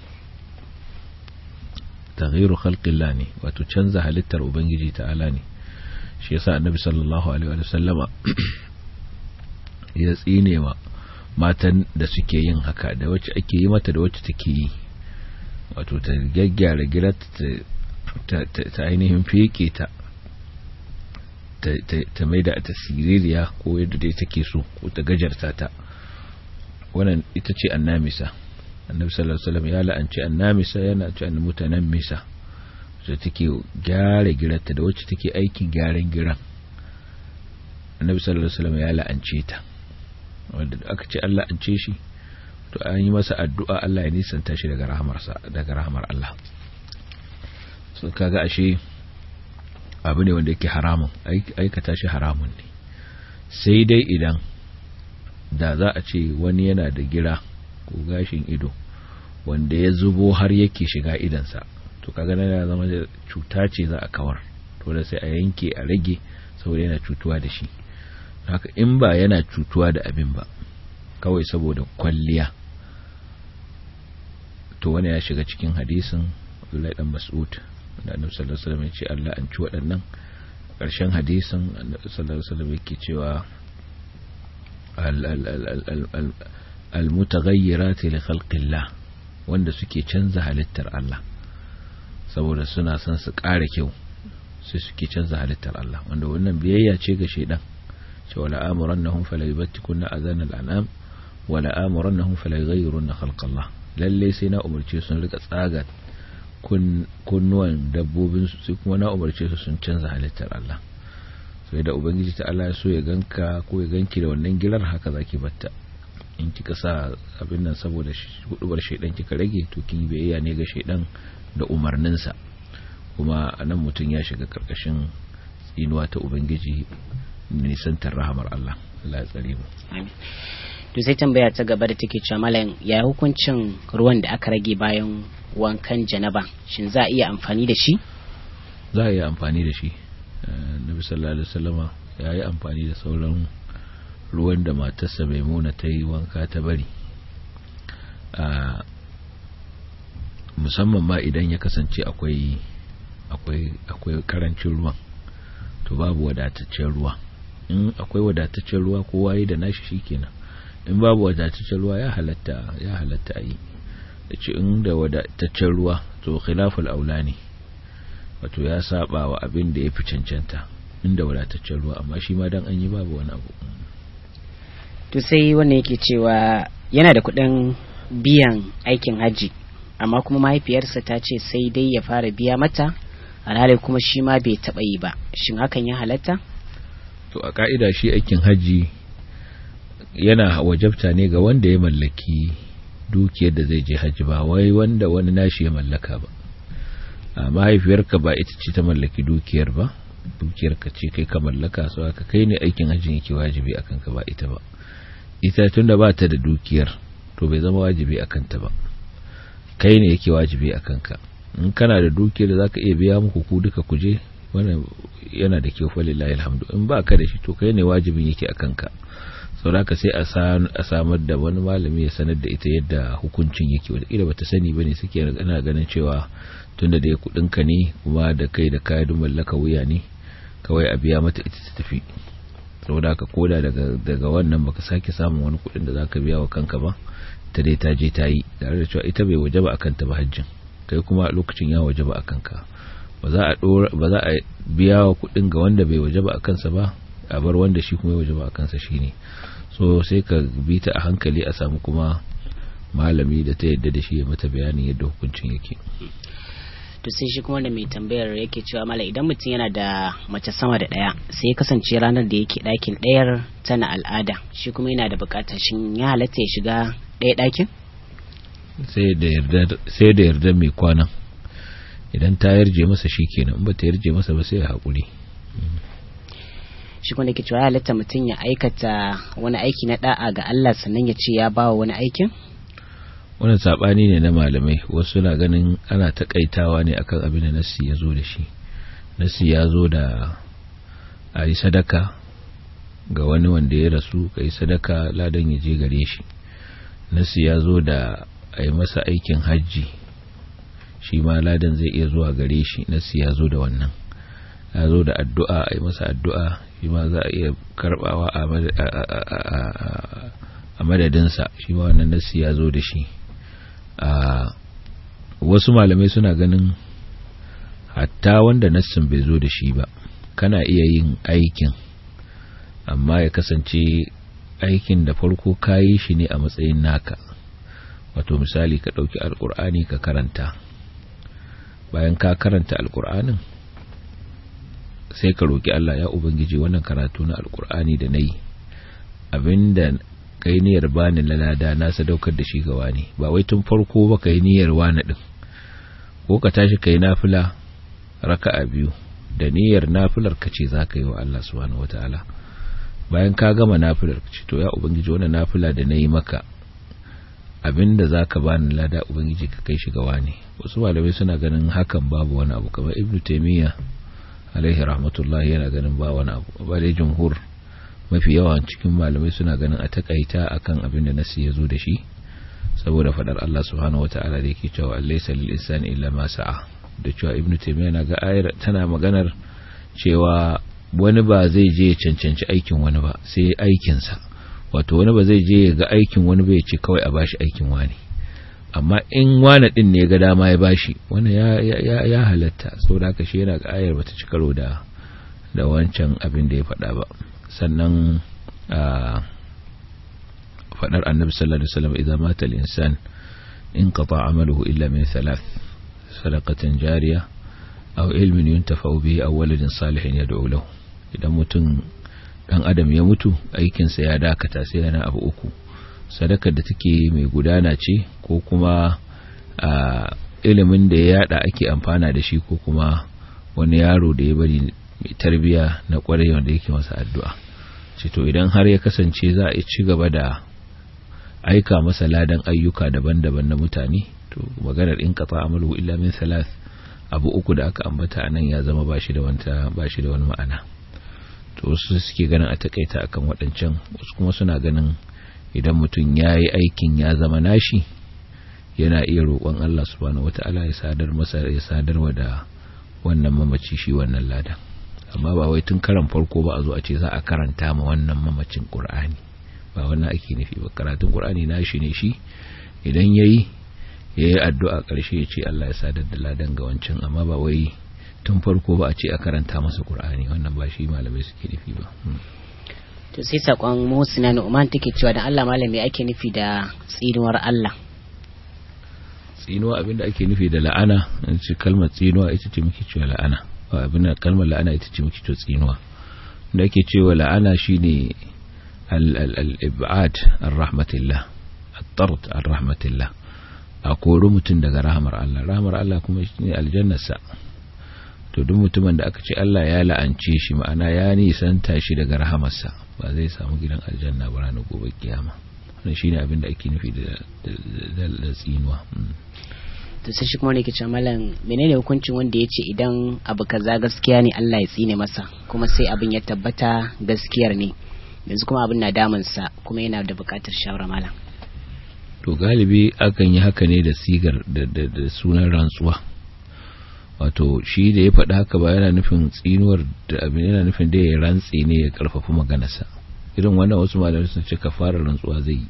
taghyiru khalqillah ne wato canza halittar ubangiji ta'ala ne shi yasa annabi sallallahu alaihi wa sallama ya tsine wa matan da suke yin haka da wacce ake yi mata da wacce take yi wato ta gaggyara gira ta ainihin feke ta ta mai da ta siririya ko yadda dai take so ko ta gajarta ta wannan ita ce annamisa annabi sallallahu alaihi wasallam ya la'anci annamisa yana ce an mutanammisa da take gyara girarta da wacce take aikin gyaran giran annabi sallallahu alaihi wasallam ya la'ance ta wanda aka ce Allah an ce shi to an yi masa addu'a Allah ya nisanta shi daga rahamarsa daga rahamar Allah so kaga ashe abu ne wanda yake haramun aikata shi haramun ne sai dai idan da za a ce wani yana da gira ko gashin ido wanda ya zubo har yake shiga idansa to kaga na ya zama cuta ce za a kawar to da sai a yanke a rage saboda yana cutuwa da shi haka in ba yana cutuwa da abin ba kawai saboda kwalliya to wani ya shiga cikin hadisin Abdullahi dan Mas'ud da Annabi sallallahu alaihi wasallam ya ce Allah an ci waɗannan ƙarshen hadisin Annabi sallallahu alaihi wasallam yake cewa al-mutaghayyirat li khalqillah wanda suke canza halittar Allah saboda suna son su ƙara kyau sai suke canza halittar Allah wanda wannan biyayya ce ga shedan cewa la'amurannahum fala yubattikunna adhan al-an'am wa la'amurannahum fala yughayyirunna khalqallah lalle sai na umarce sun rika tsaga kunnuwan dabbobin su sai kuma na umarce su sun canza halittar Allah sai da ubangiji ta Allah ya so ya ganka ko ya ganki da wannan girar haka zaki batta in kika sa abin nan saboda hudubar shaidan kika rage to kin biyayya ne ga shaidan da umarninsa kuma anan mutum ya shiga karkashin tsinuwa ta ubangiji nisantar rahamar Allah Allah ya tsare mu to sai tambaya ta gaba da take cewa malam ya hukuncin ruwan da aka rage bayan wankan janaba shin za a iya amfani da shi za a iya amfani da shi nabi sallallahu alaihi wasallama ya yi amfani da sauran ruwan da matarsa maimuna ta yi wanka ta bari musamman ma idan ya kasance akwai akwai akwai karancin ruwan to babu wadataccen ruwa in akwai wadataccen ruwa kowa yi da nashi shikenan in babu wadataccen ruwa ya halatta ya halatta a yi da ce in da wadataccen ruwa to khilaful aula ne wato ya saba wa abin da ya fi cancanta inda wadataccen ruwa amma shi ma dan an yi babu wani abu to sai wannan yake cewa yana da kuɗin biyan aikin hajji amma kuma mahaifiyarsa ta ce sai dai ya fara biya mata alhali kuma shi ma bai taɓa yi ba shin hakan ya halatta to a ka'ida shi aikin hajji yana wajabta ne ga wanda ya mallaki dukiyar da zai je hajji ba wai wanda wani nashi ya mallaka ba a mahaifiyarka ba ita ce ta mallaki dukiyar ba dukiyarka ce kai ka mallaka so aka kai ne aikin hajji yake wajibi akan ka ba ita ba ita tunda ba ta da dukiyar to bai zama wajibi akan ta ba kai ne yake wajibi akan ka in kana da dukiyar da zaka iya biya muku ku duka kuje wannan yana da kyau fa lillahi alhamdu in ba ka da shi to kai ne wajibin yake akan ka sauraka sai a samar da wani malami ya sanar da ita yadda hukuncin yake wadda bata sani bane suke ana ganin cewa tunda da ya kudinka ne kuma da kai da kayan mallaka wuya ne kawai a biya mata ita ta tafi saboda ka koda daga daga wannan baka sake samun wani kudin da zaka biya wa kanka ba ta dai ta je ta yi tare da cewa ita bai wajaba akan ta ba hajjin kai kuma lokacin ya wajaba akan ka ba za a ba za a biya wa kudin ga wanda bai wajaba akan sa ba a bar wanda shi kuma ya wajaba a kansa shine so sai ka bi ta a hankali a samu kuma malami da ta yadda da shi ya mata bayanin yadda hukuncin yake to sai shi kuma da mai tambayar yake cewa mala idan mutum yana da mace sama da ɗaya sai ya kasance ranar da yake ɗakin ɗayar tana al'ada shi kuma yana da buƙatar shin ya halatta ya shiga ɗaya ɗakin sai da yarda mai kwanan idan ta yarje masa shi kenan in ba ta yarje masa ba sai ya haƙuri shi kuma da ke cewa halatta mutum ya aikata wani aiki na da'a ga Allah sannan ya ce ya bawa wani aikin wannan sabani ne na malamai wasu na ganin ana takaitawa ne akan abin da nassi ya zo da shi nassi ya zo da a yi sadaka ga wani wanda ya rasu ka yi sadaka ladan ya je gare shi nassi ya zo da a yi masa aikin hajji shi ma ladan zai iya zuwa gare shi nassi ya zo da wannan ya zo da addu'a a yi masa addu'a shi ma za a iya karbawa a madadinsa shi ma wannan nassi ya zo da shi wasu malamai suna ganin hatta wanda nassin bai zo da shi ba kana iya yin aikin amma ya kasance aikin da farko kayi shi ne a matsayin naka wato misali ka ɗauki alkur'ani ka karanta bayan ka karanta alkur'anin sai ka roki Allah ya ubangiji wannan karatu na alkur'ani da nayi abinda kai niyyar bani lalada na sadaukar da shi ga wani ba wai tun farko ba kai niyyar wani din ko ka tashi kai nafila raka'a biyu da niyyar nafilar ka ce za ka yi wa Allah subhanahu wataala bayan ka gama nafilar ka ce to ya ubangiji wannan nafila da nayi maka abinda zaka bani lada ubangiji ka kai shi ga wani wasu malamai suna ganin hakan babu wani abu kamar ibnu taymiya alaihi rahmatullahi yana ganin ba wani abu ba dai jumhur mafi yawan cikin malamai suna ganin a takaita akan abin da nasi ya zo da shi saboda fadar Allah subhanahu wataala da yake cewa laysa lil insani illa ma sa'a da cewa ibnu taymiya na ga ayar tana maganar cewa wani ba zai je ya cancanci aikin wani ba sai aikin sa wato wani ba zai je ya ga aikin wani bai ce kawai a bashi aikin wani amma in wani din ne ga dama ya bashi wani ya ya ya halatta saboda haka shi yana ga ayar bata ci karo da da wancan abin da ya faɗa ba sannan faɗar annabi sallallahu alaihi wasallam idan mata al-insan in qata amaluhu illa min thalath sadaqatin jariya aw ilmin yuntafa'u bihi aw waladin salihin yad'u lahu idan mutum dan adam ya mutu aikin sa ya dakata sai yana abu uku sadakar da take mai gudana ce ko kuma ilimin da ya yada ake amfana da shi ko kuma wani yaro da ya bari mai tarbiya na kwarai wanda yake masa addu'a ce to idan har ya kasance za a ci gaba da aika masa ladan ayyuka daban-daban na mutane to maganar in kafa amalu illa min thalath abu uku da aka ambata anan ya zama bashi da wanta bashi da wani ma'ana to wasu suke ganin a takaita akan waɗancan wasu kuma suna ganin idan mutum ya yi aikin ya zama nashi yana iya roƙon Allah subhanahu wata'ala ya sadar masa ya sadarwa da wannan mamaci shi wannan ladan amma ba wai tun karan farko ba a zo a ce za a karanta ma wannan mamacin qur'ani ba wannan ake nufi ba karatun qur'ani nashi ne shi idan yayi yayi addu'a karshe ya ce Allah ya sadar da ladan ga wancan amma ba wai tun farko ba a ce a karanta masa qur'ani wannan ba shi malamai suke nufi ba to sai sakon Musina Nu'man take cewa dan Allah malami ake nufi da tsinuwar Allah tsinuwa abinda ake nufi da la'ana in ce kalmar tsinuwa ita ce muke cewa la'ana abin da kalmar la'ana ita ce muke tsinuwa da ake cewa la'ana shine al-ib'ad ar-rahmatillah at-tard ar-rahmatillah a kori mutum daga rahmar Allah rahmar Allah kuma shine aljannarsa to duk mutumin da aka ce Allah ya la'ance shi ma'ana ya nisanta shi daga rahamarsa ba zai samu gidan aljanna ba ranar gobe kiyama wannan shine abin da ake nufi da da tsinuwa to sai shi kuma ne ke ce malam menene hukuncin wanda ya ce idan abu kaza gaskiya ne Allah ya tsine masa kuma sai abin ya tabbata gaskiyar ne yanzu kuma abin na damunsa kuma yana da bukatar shawara malam to galibi akan yi haka ne da sigar da sunan rantsuwa wato shi da ya faɗa haka ba yana nufin tsinuwar da abin yana nufin da ya rantse ne ya karfafa maganarsa irin wannan wasu malamai sun ce fara rantsuwa zai yi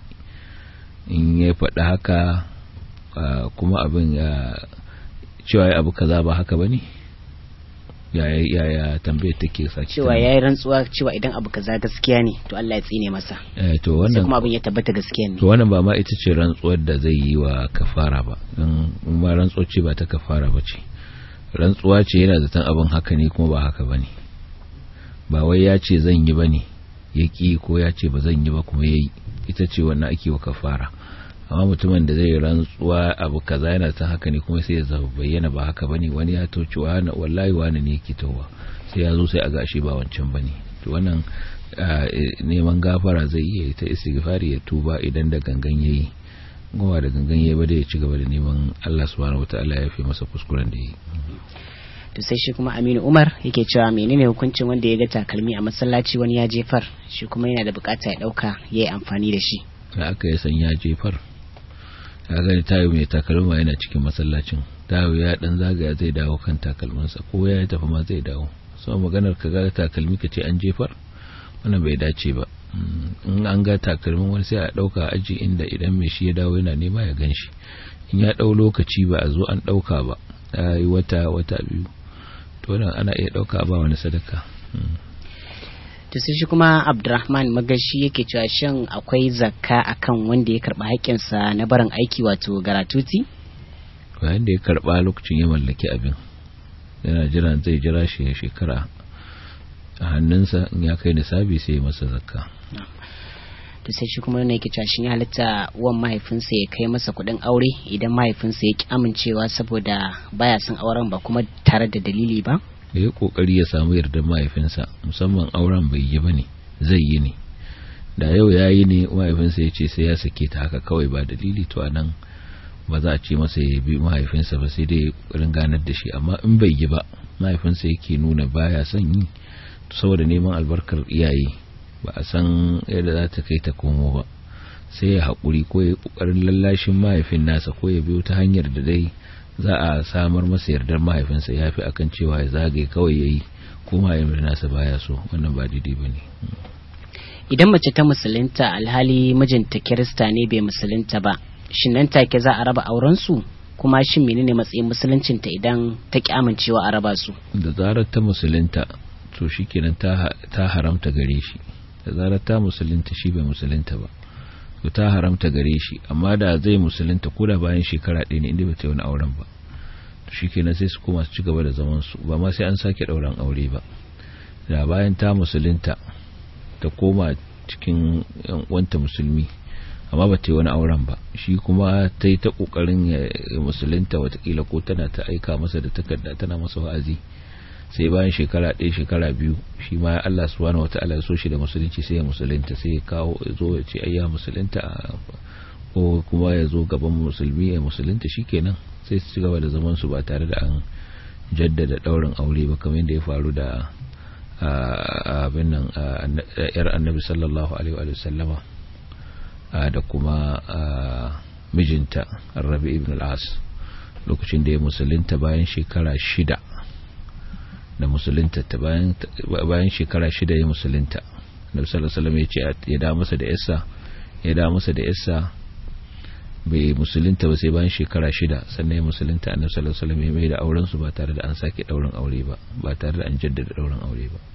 in ya faɗa haka kuma abin ya cewa ya abu kaza ba haka bane yaya yaya tambayar take saki cewa yayi rantsuwa cewa idan abu kaza gaskiya ne to Allah ya tsine masa eh to sai wannan kuma abin ya tabbata gaskiya ne to wannan ba ma ita ce rantsuwar da zai yi wa kafara ba don ma rantsuwar ce ba ta kafara ba ce rantsuwa ce yana zaton abin haka ne kuma ba haka bane ba wai ya ce zan yi bane ya ki ko ya ce ba zan yi ba kuma yayi ita ce wannan ake wa kafara amma mutumin da zai rantsuwa abu kaza yana zaton haka ne kuma sai ya zaba bayyana ba haka bane wani ya to cewa na wallahi wani ne yake towa sai ya zo sai a gashi ba wancan bane to wannan ah, eh, neman gafara zai iya ta istighfari ya tuba idan da gangan yayi kuma da gangan yayi ba da ya ci gaba da neman Allah subhanahu wataala ya fi masa kuskuren da yayi to sai shi kuma Aminu Umar yake cewa menene hukuncin wanda ya ga takalmi a masallaci wani ya jefar shi kuma yana da bukata ya dauka yayi amfani da shi da aka yi san ya jefar ya gani tayo mai takalma yana cikin masallacin tayo ya dan zagaya zai dawo kan takalmansa ko ya tafi ma zai dawo so maganar ka ga takalmi ka ce an jefar wannan bai dace ba Mm, in an ga takalmin wani sai a dauka aji inda idan mai shi ya dawo yana nema ya gan shi in ya dau lokaci ba a zo an dauka ba ya yi wata wata biyu to wannan ana iya dauka ba wani sadaka Mm. to sai shi kuma Abdurrahman Magashi yake cewa shin akwai zakka akan wanda ya karba haƙƙinsa na barin aiki wato garatuti bayan da ya karba lokacin ya mallaki abin yana jiran zai jira shi ya shekara a hannunsa in ya kai nisabi sai ya masa zakka to sai shi kuma yana yake cewa shin ya halitta uwan mahaifinsa ya kai masa kuɗin aure idan mahaifinsa ya ki amincewa saboda baya son auren ba kuma tare da dalili ba ya yi kokari ya samu yardar mahaifinsa musamman auren bai yi ba ne zai yi ne da yau ya yi ne mahaifinsa ya ce sai ya sake ta haka kawai ba dalili to anan ba za a ce masa ya bi mahaifinsa ba sai dai kokarin ganar da shi amma in bai yi ba mahaifinsa yake nuna baya son yi to saboda neman albarkar iyaye ba a san yadda za ta kai ta komo ba sai ya haƙuri ko ya yi ƙoƙarin lallashin mahaifin nasa ko ya biyo ta hanyar da dai za a samar masa yardar mahaifinsa ya fi akan cewa ya zagaye kawai ya yi ko mahaifin nasa baya so wannan ba daidai ba ne idan mace ta musulunta alhali mijinta kirista ne bai musulunta ba shin nan take za a raba auren su kuma shin menene matsayin musuluncinta idan ta ki amincewa a raba su da zarar ta musulunta to shikenan ta ta haramta gare shi da zarar ta musulunta shi bai musulunta ba to ta haramta gare shi amma da zai musulunta ko da bayan shekara ɗaya ne inda ba ta yi wani auren ba to shikenan sai su koma su ci gaba da zaman su ba ma sai an sake ɗauran aure ba da bayan ta musulunta ta koma cikin yan uwanta musulmi amma ba ta yi wani auren ba shi kuma ta yi ta kokarin ya musulunta watakila ko tana ta aika masa da takarda tana masa wa'azi sai bayan shekara ɗaya shekara biyu shi ma Allah subhanahu wata'ala ya so shi da musulunci sai ya musulunta sai ya kawo ya zo ya ce ayya musulunta ko kuma ya zo gaban musulmi ya musulunta shikenan sai su ci gaba da zaman su ba tare da an jaddada daurin aure ba kamar yadda ya faru da abin nan yar annabi sallallahu alaihi wa sallama da kuma mijinta rabi ibn al-as lokacin da ya musulunta bayan shekara shida da musulunta ta bayan shekara shida ya musulunta annabi sallallahu alaihi wasallam ya ce ya da masa da yassa ya da masa da yassa bai musulunta ba sai bayan shekara shida sannan ya musulunta annabi sallallahu alaihi wasallam ya mai da auren su ba tare da an sake daurin aure ba ba tare da an jaddada daurin aure ba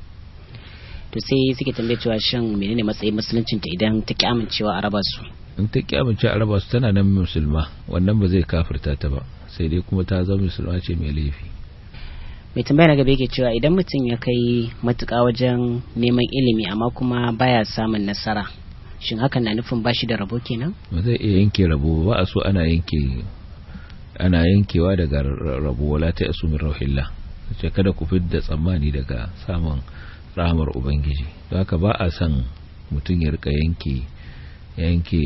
to sai suke tambaye cewa shin menene matsayin musuluncin ta idan ta ki amincewa a raba su in ta ki amincewa a raba su tana nan musulma wannan ba zai kafirta ta ba sai dai kuma ta zama musulma ce mai laifi mai tambaya na gaba yake cewa idan mutum ya kai matuƙa wajen neman ilimi amma kuma baya samun nasara shin hakan na nufin bashi da rabo kenan ba zai iya yanke rabo ba a so ana yanke ana yankewa daga rabo wala ta yasu min rauhillah ce kada ku fidda tsammani daga samun rahamar ubangiji don haka ba a son mutum ya rika yanke yanke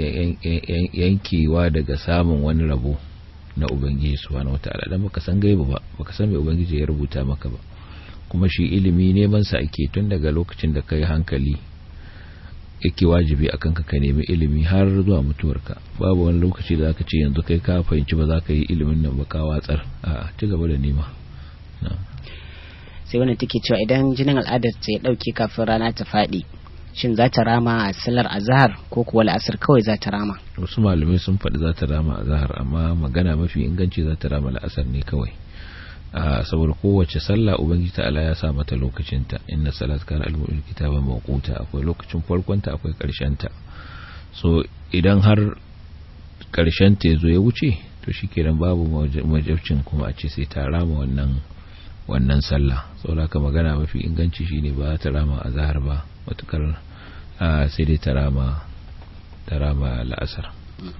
yankewa daga samun wani rabo na ubangiji subhanahu wataala dan baka san gaiba ba baka san me ubangiji ya rubuta maka ba kuma shi ilimi neman sa ake tun daga lokacin da kai hankali yake wajibi akan ka ka nemi ilimi har zuwa mutuwarka babu wani lokaci da zaka ce yanzu kai ka fahimci ba za ka yi ilimin nan ba ka watsar a ci gaba da nema sai wannan take cewa idan jinin al'adar ta ya dauke kafin rana ta fadi shin za ta rama a sallar azhar ko kuwa la'asar kawai za ta rama wasu malamai sun faɗi za ta rama azhar amma magana mafi inganci za ta rama la'asar ne kawai saboda kowace sallah ubangiji ta'ala ya sa mata lokacinta inna salat kana al-mu'min kitaban mawquta akwai lokacin farkonta akwai ta so idan har karshen ta yazo ya wuce to shikenan babu majabcin kuma a ce sai ta rama wannan wannan sallah saboda ka magana mafi inganci shine ba ta rama azhar ba matukar sai dai ta rama ta rama la'asar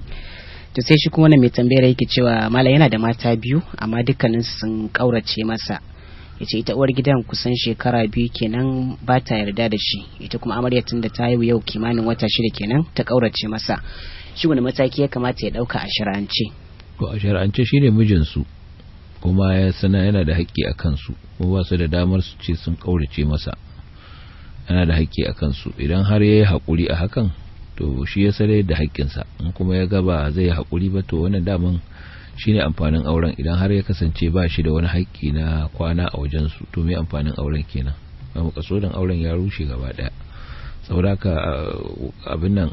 to sai shi kuma wani mai tambayar yake cewa mala yana da mata biyu amma dukkanin sun kaurace masa yace ita uwar gidan kusan shekara biyu kenan ba ta yarda da shi ita kuma amarya tun da ta haihu yau kimanin wata shida kenan ta kaurace masa shi wani mataki ya kamata ya dauka a shari'ance to a shari'ance shine mijinsu kuma ya sana yana da haƙƙi a kansu kuma ba su da damar su ce sun kaurace masa yana da haƙƙi a kansu idan har ya yi haƙuri a hakan to shi ya sare da haƙƙinsa in kuma ya gaba zai yi haƙuri ba to wannan daman shine amfanin auren idan har ya kasance ba shi da wani haƙƙi na kwana a wajensu to me amfanin auren kenan ba mu kaso auren ya rushe gaba ɗaya saboda ka abin nan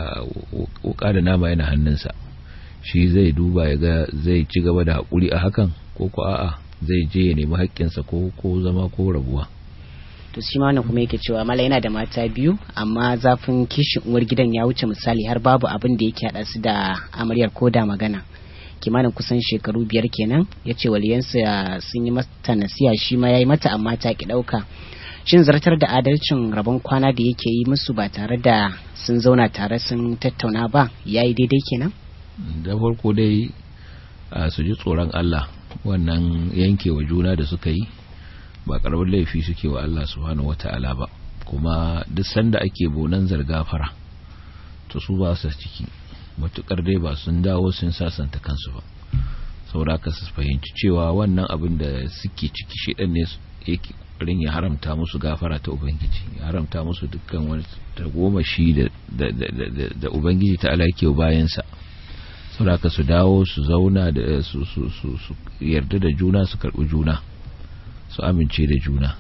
wuka da nama yana hannunsa shi zai duba ya ga zai ci gaba da haƙuri a hakan ko ko a'a zai je ya nemi haƙƙinsa ko ko zama ko rabuwa to shi ma kuma yake cewa mala yana da mata biyu amma zafin kishin uwar gidan ya wuce misali har babu abin da yake haɗa su da amaryar ko da magana kimanin kusan shekaru biyar kenan ya ce waliyansa sun yi mata nasiya shi ma ya yi mata amma ta ki ɗauka shin zartar da adalcin rabon kwana da yake yi musu ba tare da sun zauna tare sun tattauna ba ya yi daidai kenan da farko dai su ji tsoron Allah wannan yankewa juna da suka yi ba karamin laifi suke wa Allah subhanahu wata'ala ba kuma duk sanda ake bonan zargafara to su ba su ciki matukar dai ba sun dawo sun sasanta kansu ba saboda su fahimci cewa wannan abin da suke ciki shi ne yake rin ya haramta musu gafara ta ubangiji ya haramta musu dukkan wani tagomashi da da da da ubangiji ta ala yake bayansa saboda su dawo su zauna da su su su yarda da juna su karbi juna su amince da juna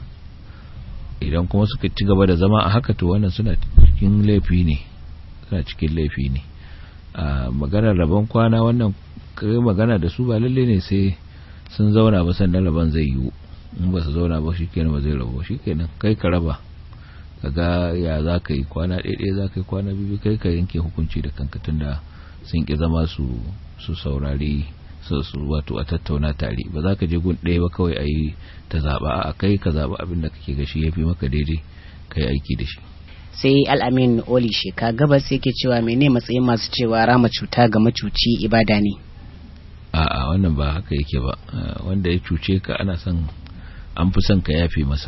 idan kuma suka ci gaba da zama a haka to wannan suna cikin laifi ne suna cikin laifi ne a maganar rabon kwana wannan kai magana da su ba lalle ne sai sun zauna ba sannan rabon zai yiwu in ba su zauna ba shikenan ba zai rabu shikenan kai ka raba kaga ya za ka yi kwana ɗaya za ka yi kwana biyu kai ka yanke hukunci da kanka tunda sun ki zama su su saurari su wato a tattauna tare ba za ka je gun ɗaya ba kawai a yi ta zaɓa a kai ka zaɓa abin da kake gashi ya fi maka daidai ka yi aiki da shi sai al'amin oli sheka gabas yake cewa mene matsayin masu cewa rama cuta ga macuci ibada ne a'a wannan ba haka yake ba wanda ya cuce ka ana son an fi son ka yafe masa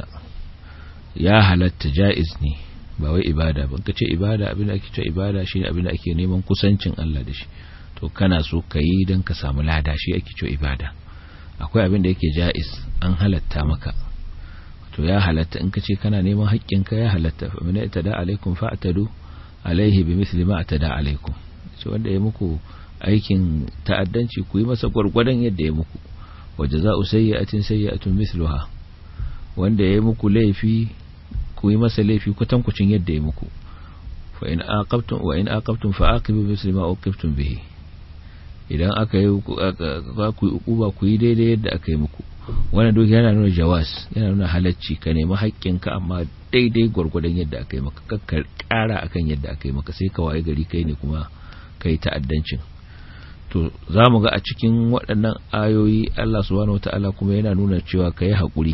ya halatta ja'iz ne ba wai ibada ban ka ce ibada abin da ake ce ibada shine abin da ake neman kusancin Allah da shi to kana so ka yi don ka samu lada shi ake ce ibada akwai abin da yake ja'iz an halatta maka to ya halatta in ka ce kana neman haƙƙinka ya halatta fa min itada alaikum fa'tadu alaihi bimithli ma atada alaikum ce wanda ya muku aikin ta'addanci ku yi masa gwargwadon yadda ya muku wa jaza'u sayyi'atin sayyi'atun mithluha wanda ya muku laifi ku yi masa laifi kwatankwacin yadda ya muku fa in aqabtum wa in aqabtum fa aqibu misli ma uqibtum bihi idan aka yi ku yi ukuba ku yi daidai yadda aka yi muku wannan duk yana nuna jawas yana nuna halacci ka nemi haƙƙinka amma daidai gwargwadon yadda aka yi maka kakkar ƙara akan yadda aka yi maka sai ka waye gari kai ne kuma kai ta'addancin to za mu ga a cikin waɗannan ayoyi Allah subhanahu wata'ala kuma yana nuna cewa ka yi haƙuri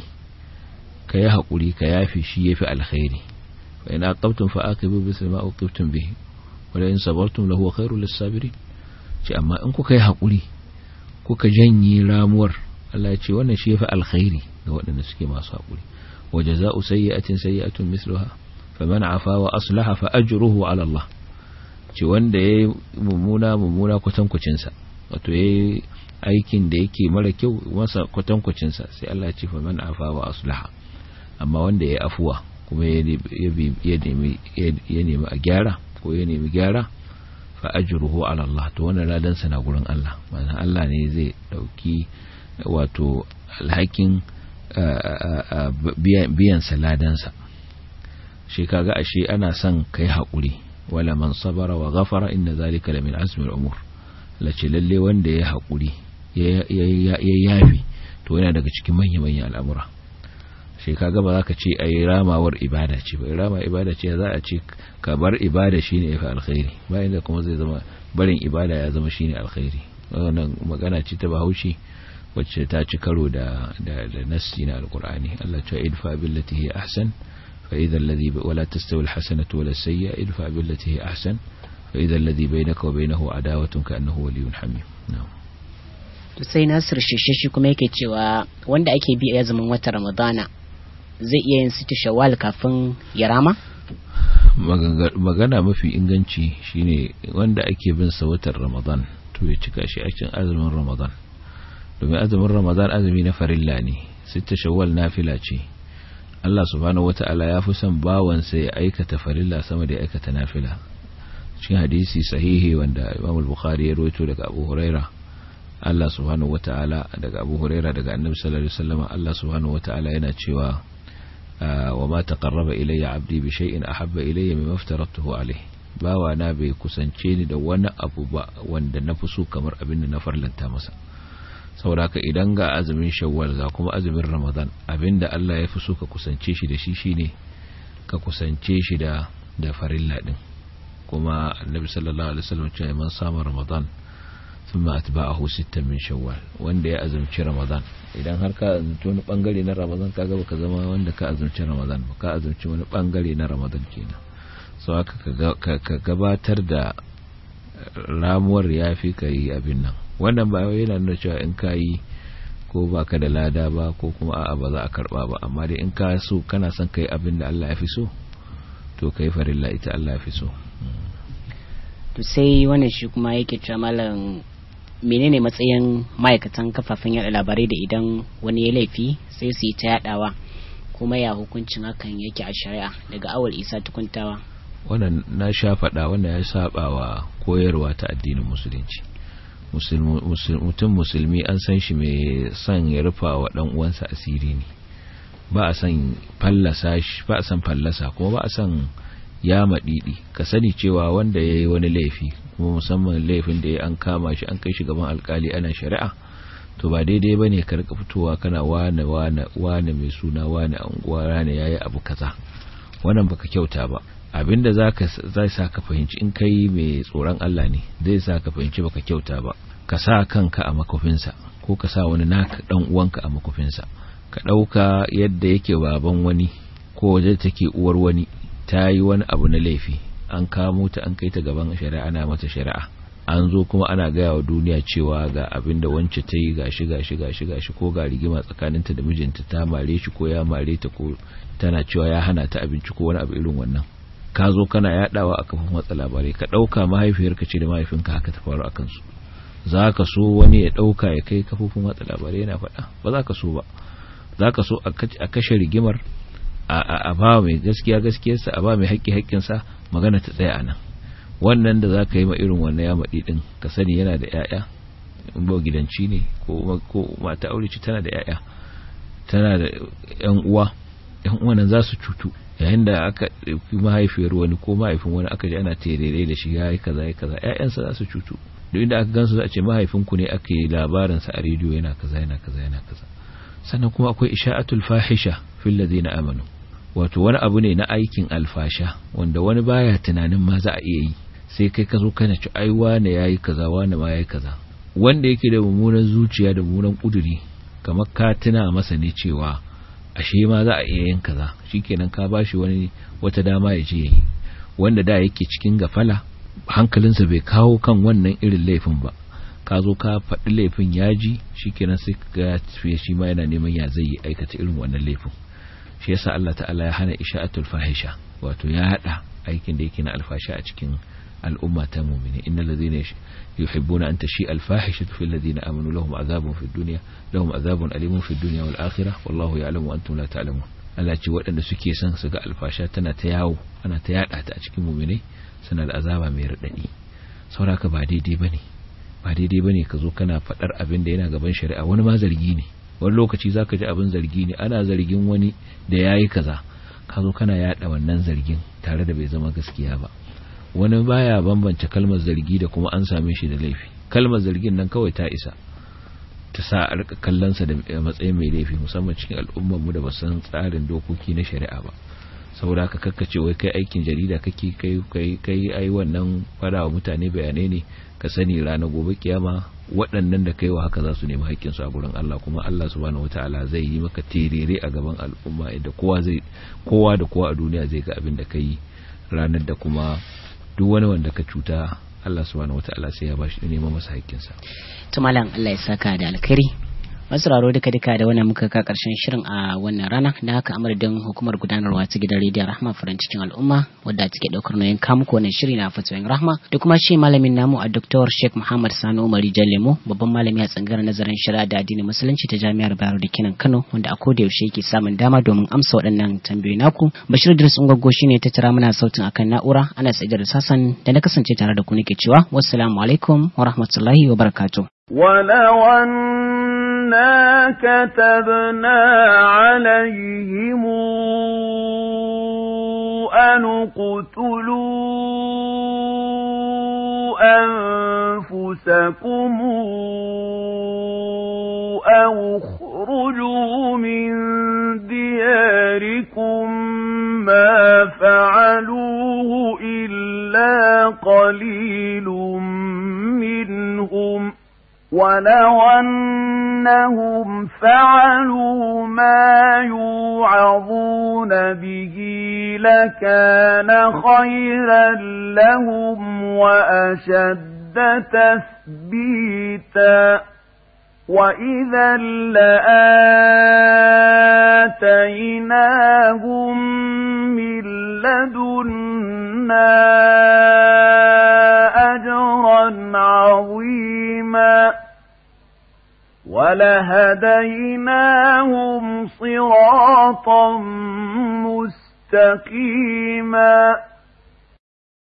ka yi haƙuri ka yafi shi ya fi alkhairi fa ina aqabtum fa aqibu bi ma uqibtum bihi wa la in sabartum lahu khairul lis-sabirin ce amma in kuka yi haƙuri kuka janye ramuwar Allah ya ce wannan shi ya fi alkhairi ga waɗanda suke masu haƙuri wa jaza'u sayyi'atin sayyi'atun misluha faman afa wa aslaha fa ajruhu ala Allah ce wanda ya yi mummuna mummuna kwatankwacinsa wato ya yi aikin da yake mara kyau masa kwatankwacinsa sai Allah ya ce fa man afa wa aslaha amma wanda ya yi afuwa kuma ya nemi a gyara ko ya nemi gyara fa ajruhu ala Allah to wannan ladan sa na gurin Allah ma'ana Allah ne zai dauki wato alhakin biyan sa ladan sa shi kaga ashe ana son kai hakuri wala man sabara wa ghafara inna zalika la min azmi al-umur lace lalle wanda ya hakuri ya yafi to to yana daga cikin manya-manyan al'amura shi kaga ba za ka ce ai ramawar ibada ce ba rama ibada ce za a ce ka bar ibada shine yafi alkhairi bayan da kuma zai zama barin ibada ya zama shine alkhairi wannan magana ce ta Bahaushe wacce ta ci karo da da, da nassi na alqur'ani Allah ya ce idfa billati hi ahsan fa idha alladhi wala tastawi alhasanatu wala sayyi'a idfa billati hi ahsan fa idha alladhi bainaka wa bainahu adawatun ka annahu waliyyun hamim na'am to sai Nasir Shishishi kuma yake cewa wanda ake bi a azumin watan Ramadana zai iya yin siti shawwal kafin ya rama magana mafi inganci shine wanda ake bin sa watan Ramadan to ya cika shi a cikin azumin Ramadan domin azumin Ramadan azumi na farilla ne sita shawwal nafila ce Allah subhanahu wata'ala ya fi son bawansa ya aikata farilla sama da ya aikata nafila cikin hadisi sahihi wanda Imam al-Bukhari ya rawaito daga Abu Huraira Allah subhanahu wata'ala daga Abu Huraira daga Annabi sallallahu alaihi wasallam Allah subhanahu wata'ala yana cewa wa ma taqarraba ilayya 'abdi bi shay'in ahabba ilayya mimma aftaratuhu alayhi bawa na bai kusance ni da wani abu ba wanda na fi so kamar abin da na farlanta masa saboda haka idan ga azumin shawwal ga kuma azumin ramadan abinda Allah ya fi so ka kusance shi da shi shine ka kusance shi da da farilla din kuma annabi sallallahu alaihi wasallam ce man sama ramadan thumma atba'ahu sittan min shawwal wanda ya azumci ramadan idan har ka azumci wani bangare na ramadan kaga baka zama wanda ka azumci ramadan ba ka azumci wani bangare na ramadan kenan so haka ka gabatar da ramuwar yafi kai abin nan wannan ba yana nuna cewa in ka yi ko ba ka da lada ba ko kuma a'a ba za a karba ba amma dai in ka so kana son kai abin da Allah ya fi so to kai farilla ita Allah ya fi so to sai wannan shi kuma yake cewa malam menene matsayin ma'aikatan kafafen yada labarai da idan wani ya laifi sai su yi ta yadawa kuma ya hukuncin hakan yake a shari'a daga awal isa tukuntawa wannan na sha faɗa wannan ya saba wa koyarwa ta addinin musulunci mutum musulmi an san shi mai son ya rufa wa dan uwansa asiri ne ba a san fallasa shi ba a san fallasa kuma ba a san ya madidi ka sani cewa wanda ya yi wani laifi kuma musamman laifin da ya an kama shi an kai shi gaban alkali ana shari'a to ba daidai bane ka rika fitowa kana wane wane wane mai suna wane anguwa wane yayi abu kaza wannan baka kyauta ba abinda zaka zai sa ka fahimci in kai mai tsoron Allah ne zai sa ka fahimci baka kyauta ba ka sa kanka a makofinsa ko ka sa wani naka dan uwanka a makofinsa ka dauka yadda yake baban wani ko waje take uwar wani ta yi wani abu na laifi an kamo ta an kai ta gaban shari'a ana mata shari'a an zo kuma ana gaya wa duniya cewa ga abin da wance ta yi gashi gashi gashi gashi ko ga rigima tsakaninta da mijinta ta mare shi ko ya mare ta ko tana cewa ya hana ta abinci ko wani abu irin wannan ka zo kana yadawa a kafin watsa labarai ka dauka mahaifiyarka ce da mahaifinka haka ta faru akan su za ka so wani ya dauka ya kai kafofin watsa labarai yana faɗa ba za ka so ba za ka so a kashe rigimar a ba mai gaskiya gaskiyarsa a ba mai haƙƙi haƙƙinsa magana ta tsaya a nan wannan da za ka yi ma irin wannan ya maɗi ɗin ka sani yana da ‘ya'ya in ba gidanci ne ko mata aure ce tana da ‘ya'ya tana da ‘yan uwa ‘yan uwa nan za su cutu yayin da aka ɗauki mahaifiyar wani ko mahaifin wani aka ji ana terere da shi ya yi kaza ya kaza ‘ya'yansa za su cutu duk inda aka gansu za a ce mahaifinku ne aka yi labarinsa a rediyo yana kaza yana kaza yana kaza sannan kuma akwai isha'atul fahisha fil ladina amanu wato wani abu ne na aikin alfasha wanda wani baya tunanin ma za a iya yi sai kai ka zo kana ci ai wane yayi kaza wane ma yayi kaza wanda yake da mummunan zuciya da mummunan kuduri kamar ka tuna masa ne cewa ashe ma za a iya yin kaza shikenan ka bashi wani wata dama ya je yayi wanda da yake cikin gafala hankalinsa bai kawo kan wannan irin laifin ba ka zo ka faɗi laifin yaji shikenan sai ka tafiye shi ma yana neman ya zai aikata irin wannan laifin shi yasa Allah ta'ala ya hana isha'atul fahisha wato ya hada aikin da yake na alfasha a cikin al'umma ta mu'mini innal ladhina yuhibbuna an tashi al-fahishatu fil ladina amanu lahum adhabun fid dunya lahum adhabun alimun fid dunya wal akhirah wallahu ya'lamu wa antum la ta'lamun Allah ce waɗanda suke son su ga alfasha tana ta yawo ana ta yada ta a cikin mu'minai suna da azaba mai radadi sauraka ba daidai bane ba daidai bane ka zo kana faɗar abin da yana gaban shari'a wani ma zargi ne wani lokaci za ka ji abin zargi ne ana zargin wani da ya yi kaza ka zo kana yada wannan zargin tare da bai zama gaskiya ba wani baya bambance kalmar zargi da kuma an same shi da laifi kalmar zargin nan kawai ta isa ta sa a rika kallonsa da matsayin mai laifi musamman cikin al'ummar mu da ba san tsarin dokoki na shari'a ba saboda haka kakkace wai kai aikin jarida kake kai kai kai ai wannan fara wa mutane bayanai ne ka sani ranar gobe kiyama waɗannan da kai wa haka za su nemi haƙƙinsu a gurin Allah kuma Allah subhanahu wataala zai yi maka terere a gaban al'umma inda kowa zai kowa da kowa a duniya zai ga abin da kai ranar da kuma duk wani wanda ka cuta Allah subhanahu wataala sai ya bashi neman masa haƙƙinsa to malam Allah ya saka da alkhairi masauraro duka duka da wannan muka ka karshen shirin a wannan rana da haka amurdin hukumar gudanarwa ta gidan rediyon rahma farin cikin al'umma wadda take daukar nauyin kamuku wannan shiri na fatoyin rahma da kuma shi malamin namu a Dr. Sheikh Muhammad Sani Umar Lemo babban malami a tsangar nazarin shari'a da addinin musulunci ta jami'ar Bayero da Kinan Kano wanda a koda yaushe yake samun dama domin amsa waɗannan tambayoyi naku Bashir Idris Ungwaggo shine ta tara mana sautin akan na'ura ana sai da Sassan da na kasance tare da ku nake cewa wassalamu alaikum wa rahmatullahi wa barakatuh ولو أنا كتبنا عليهم أن اقتلوا أنفسكم أو اخرجوا من دياركم ما فعلوه إلا قليل منهم ولو أنهم فعلوا ما يوعظون به لكان خيرا لهم وأشد تثبيتا وإذا لآتيناهم من لدنا أجرا عظيما ولهديناهم صراطا مستقيما